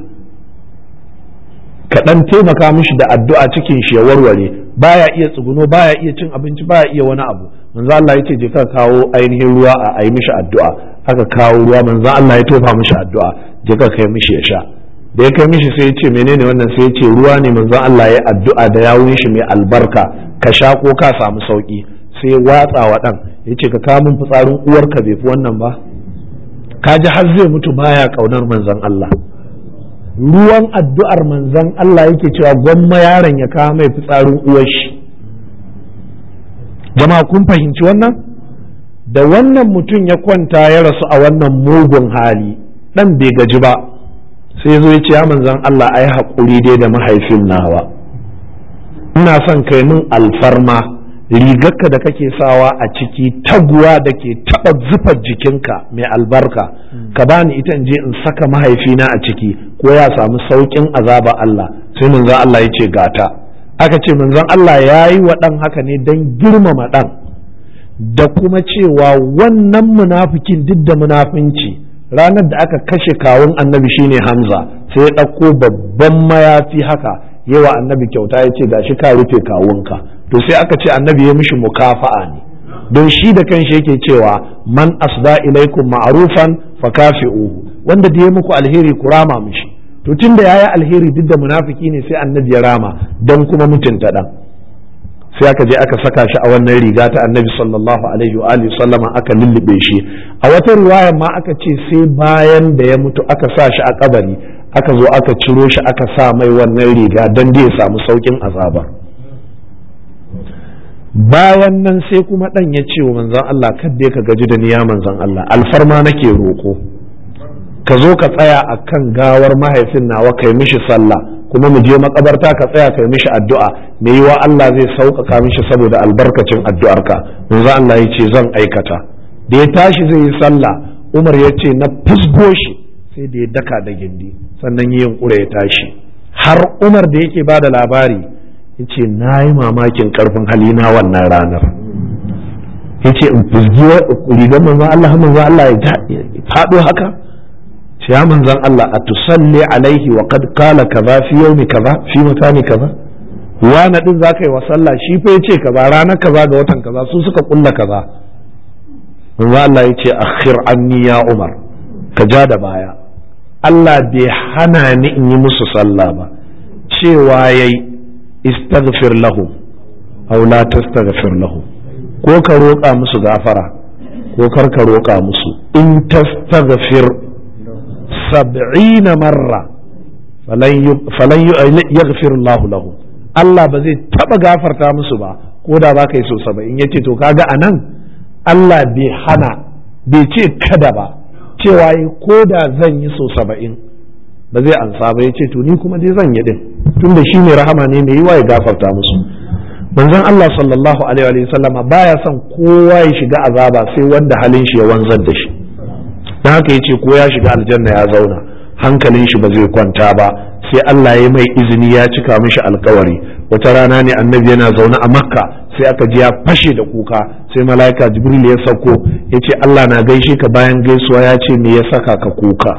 ka dan taimaka mishi da addu'a cikin shi ya warware baya iya tsuguno baya iya cin abinci baya iya wani abu manzon Allah ya ce je ka kawo ainihin ruwa a yi mishi addu'a aka kawo ruwa manzon Allah ya tofa mishi addu'a je ka kai mishi ya sha da ya kai mishi sai ya ce menene wannan sai ya ce ruwa ne manzon Allah ya addu'a da yawun shi mai albarka ka sha ko ka samu sauki sai watsa wa dan ya ce ka kawo min fitsarin uwarka bai fi wannan ba ka ji har zai mutu baya kaunar manzon Allah ruwan addu'ar manzon Allah yake cewa gwamma yaron ya kawo mai fitsarin uwar shi jama'a kun fahimci wannan da wannan mutum ya kwanta ya rasu a wannan mugun hali dan bai gaji ba sai zo ya ce ya manzon Allah ai haƙuri dai da mahaifin nawa ina son kai min alfarma rigarka da kake sawa a ciki taguwa da ke taɓa zufar jikinka mai albarka ka bani ita in je in saka mahaifina a ciki ko ya samu sauƙin azaba Allah sai manzon Allah ya ce gata aka ce manzon Allah ya yi wa ɗan haka ne don girmama ɗan da kuma cewa wannan munafikin duk da munafinci ranar da aka kashe kawun annabi shine Hamza sai ya ɗauko babban mayafi haka yawa annabi kyauta ya ce gashi ka rufe kawunka to sai aka ce annabi ya mishi mukafa'a ne don shi da kanshi yake cewa man asda ilaikum ma'rufan fakafi'uhu wanda da ya muku alheri ku rama mishi to tun da yayi alheri duk da munafiki ne sai annabi ya rama don kuma mutunta dan sai aka je aka saka shi a wannan riga ta annabi sallallahu alaihi wa alihi sallama aka lullube shi a wata riwaya ma aka ce sai bayan da ya mutu aka sa shi a kabari aka zo aka ciro shi aka sa mai wannan riga don da ya samu saukin azaba bayan nan sai kuma dan ya ce wa manzon Allah kadda ka gaji da niya manzon Allah alfarma nake roko ka zo ka tsaya akan gawar mahaifin nawa kai mishi sallah kuma mu je makabarta ka tsaya kai mishi addu'a me yiwa Allah zai sauƙaƙa mishi saboda albarkacin addu'arka manzo Allah ya ce zan aikata da ya tashi zai yi sallah Umar ya ce na fusgo shi sai da ya daka da gindi sannan yi yunkura ya tashi har Umar da yake ba da labari ya ce na yi mamakin karfin halina wannan ranar ya ce in fusgi rigar manzo Allah manzo Allah ya faɗo haka ya manzan Allah a tusalli alaihi wa qad qala kaza fi yawmi kaza fi makani kaza wani din zaka yi wa sallah shi fa yace kaza ranar kaza ga watan kaza su suka kulla kaza manzo Allah yace akhir anni ya Umar ka ja da baya Allah bai hana ni in yi musu sallah ba cewa yayi istaghfir lahum aw la tastaghfir lahum ko ka roƙa musu gafara ko kar ka roƙa musu in tastaghfir sab'ina marra falan yaghfir Allah lahu Allah ba zai taba gafarta musu ba ko da ba ka yi so saba'in yace to kaga anan Allah bai hana bai ce kada ba cewa ko da zan yi so saba'in ba zai ansa ba yace to ni kuma dai zan yi din tunda shi ne rahama ne mai yiwa ya gafarta musu manzon Allah sallallahu alaihi wa sallama baya son kowa ya shiga azaba sai wanda halin shi ya wanzar da shi don haka yace ko ya shiga aljanna ya zauna hankalin shi ba zai kwanta ba sai Allah ya mai izini ya cika mishi alkawari wata rana ne annabi yana zaune a makka sai aka ji ya fashe da kuka sai mala'ika jibril ya sauko ya ce Allah na gaishe ka bayan gaisuwa ya ce me ya saka ka kuka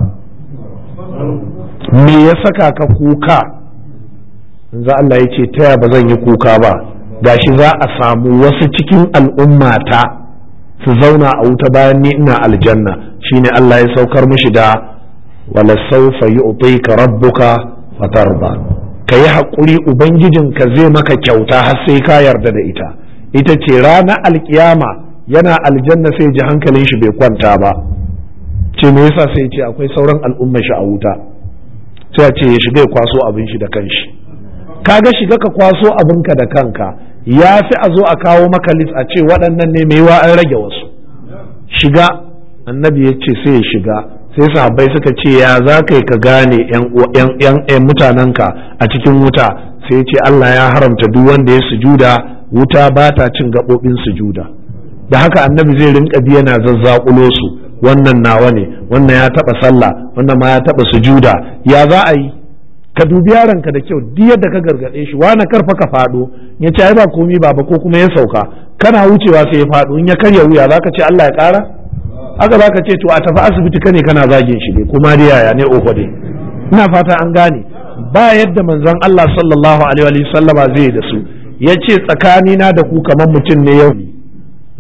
me ya saka ka kuka za Allah ya ce taya ba zan yi kuka ba gashi za a samu wasu cikin al'ummata su zauna a wuta bayan ni ina aljanna shine Allah ya saukar mishi da wala saufa yu'tika rabbuka fatarda ka yi haƙuri ubangijinka zai maka kyauta har sai ka yarda da ita ita ce ranar alkiyama yana aljanna sai ji hankalin shi bai kwanta ba ce me yasa sai ce akwai sauran al'umma shi a wuta sai ce ya shiga ya kwaso abin shi da kanshi kaga shiga ka kwaso abinka da kanka ya fi a zo a kawo maka list a ce waɗannan ne mai wa an rage wasu shiga annabi ya ce sai ya shiga sai sahabbai suka ce ya za ka ka gane yan mutanenka a cikin wuta sai ya ce Allah ya haramta duk wanda ya sujuda wuta ba ta cin gaɓoɓin sujuda da haka annabi zai rinka bi yana zazzakulo su wannan nawa ne wannan ya taɓa sallah wannan ma ya taɓa sujuda ya za a yi ka dubi yaronka da kyau duk yadda ka gargaɗe shi wani karfa ka faɗo ya ce ai ba komi baba ko kuma ya sauka kana wucewa sai ya faɗo in ya karya wuya zaka ce Allah ya ƙara haka zaka ce to a tafi asibiti kane kana zagin shi ne kuma dai yaya ne oho dai ina fata an gane ba yadda manzon Allah sallallahu alaihi wa sallama zai da su ya ce tsakanina da ku kamar mutum ne yau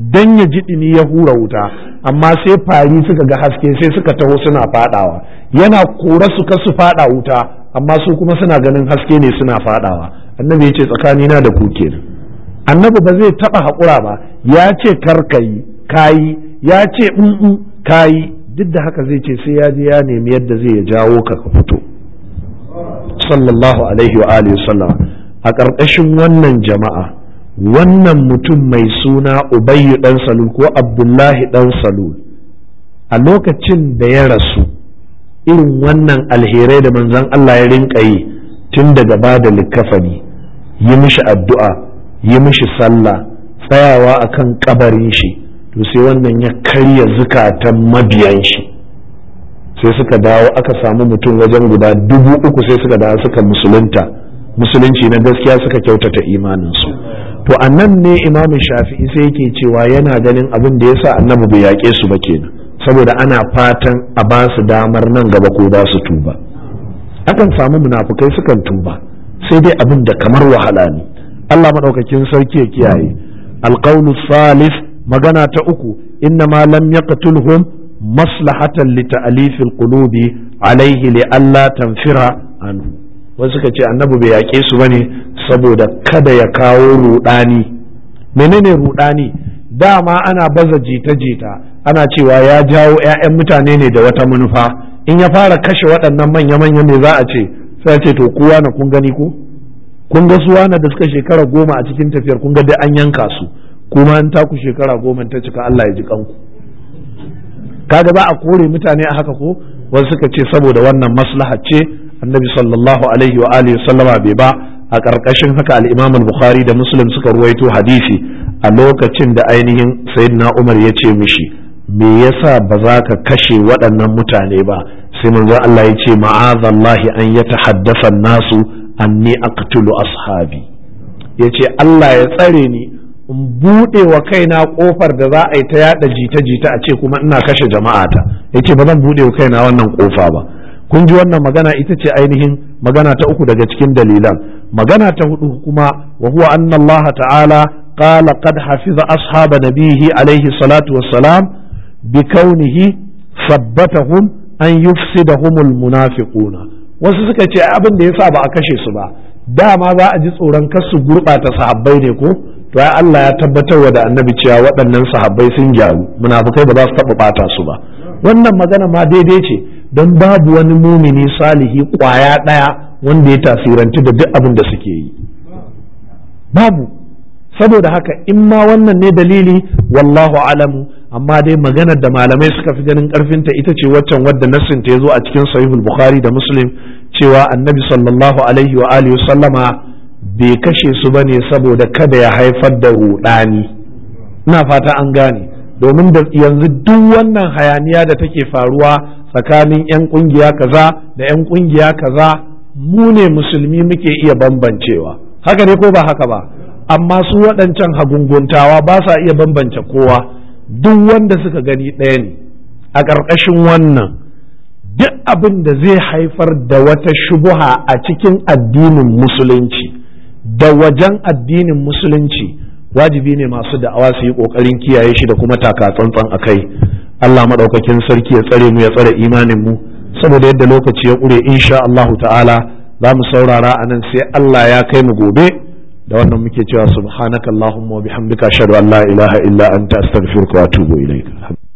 dan ya ji ɗumi ya hura wuta amma sai fari suka ga haske sai suka taho suna fadawa yana kora su ka su fada wuta amma su kuma suna ganin haske ne suna fadawa annabi ya ce tsakanina da ku kenan annabi ba zai taba haƙura ba ya ce karkayi kayi ya ce in kayi duk da haka zai ce sai ya je ya nemi yadda zai ya jawo ka ka fito sallallahu alaihi wa alihi sallam a ƙarƙashin wannan jama'a wannan mutum mai suna ubayyu dan salul ko abdullahi dan salul a lokacin da ya rasu irin wannan alherai da manzon Allah ya rinka yi tun daga ba da likafani yi mishi addu'a yi mishi sallah tsayawa akan kabarin shi to sai wannan ya karya zukatan mabiyan shi sai suka dawo aka samu mutum wajen guda dubu uku sai suka dawo suka musulunta musulunci na gaskiya suka kyautata imaninsu to a nan ne imamin shafi'i sai yake cewa yana ganin abin da yasa annabi bai yaƙe su ba kenan saboda ana fatan a ba su damar nan gaba ko za su tuba akan samu munafukai sukan tuba sai dai abin da kamar wahala ne Allah maɗaukakin sarki ya kiyaye alqawlu salif magana ta uku inna ma lam yaqtulhum maslahatan li ta'lifil qulubi alaihi li alla tanfira anhu wasu suka ce annabi bai yaƙe su bane saboda kada ya kawo rudani menene rudani dama ana baza jita-jita ana cewa ya jawo 'ya'yan mutane ne da wata manufa in ya fara kashe waɗannan manya-manya ne za a ce sai ce to kowa na kun gani ko kun ga suwa na da suka shekara goma a cikin tafiyar kun ga dai an yanka su kuma an taku shekara goma ta cika Allah ya ji kanku kaga za a kore mutane a haka ko wasu suka ce saboda wannan maslaha ce annabi sallallahu alaihi wa alihi sallama bai ba a ƙarƙashin haka al-imam al-bukhari da muslim suka ruwaito hadisi a lokacin da ainihin sayyidina umar ya ce mishi me yasa ba za ka kashe waɗannan mutane ba sai manzo Allah ya ce ma'azallahi an yatahaddasa nasu anni aqtulu ashabi yace Allah ya tsare ni in buɗe wa kaina ƙofar da za a yi ta yada jita-jita a ce kuma ina kashe jama'ata yace ba zan buɗe wa kaina wannan ƙofa ba kun ji wannan magana ita ce ainihin magana ta uku daga cikin dalilan magana ta hudu kuma wa huwa anna Allah ta'ala qala qad hafiza ashaba nabihi alaihi salatu wassalam bi kaunihi sabbatahum an yufsidahumul munafiquna wasu suka ce abin da yasa ba a kashe su ba dama za a ji tsoron kar su gurɓata sahabbai ne ko to ai Allah ya tabbatar wa da annabi cewa waɗannan sahabbai sun gyaru munafukai ba za su taɓa ɓata su ba wannan magana ma daidai ce don babu wani mumini salihi ƙwaya ɗaya wanda ya tasirantu da duk abin da suke yi babu saboda haka in ma wannan ne dalili wallahu alamu amma dai maganar da malamai suka fi ganin karfinta ita ce waccan wadda nassin ta zo a cikin sahihul bukhari da muslim cewa annabi sallallahu alaihi wa alihi sallama bai kashe su bane saboda kada ya haifar da rudani ina fata an gane domin da yanzu duk wannan hayaniya da take faruwa tsakanin 'yan kungiya kaza da 'yan kungiya kaza mu ne musulmi muke iya bambancewa haka ne ko ba haka ba amma su waɗancan hagunguntawa ba sa iya bambance kowa duk wanda suka gani ɗaya ne a ƙarƙashin wannan duk abin da zai haifar da wata shubuha a cikin addinin musulunci da wajen addinin musulunci wajibi ne masu da'awa su yi ƙoƙarin kiyaye shi da kuma taka tsantsan a kai Allah maɗaukakin sarki ya tsare mu ya tsare imanin mu saboda yadda lokaci ya ƙure insha Allahu ta'ala za mu saurara a nan sai Allah ya kai mu gobe da wannan muke cewa subhanakallahumma wa bihamdika ashhadu an la ilaha illa anta astaghfiruka wa atubu ilaik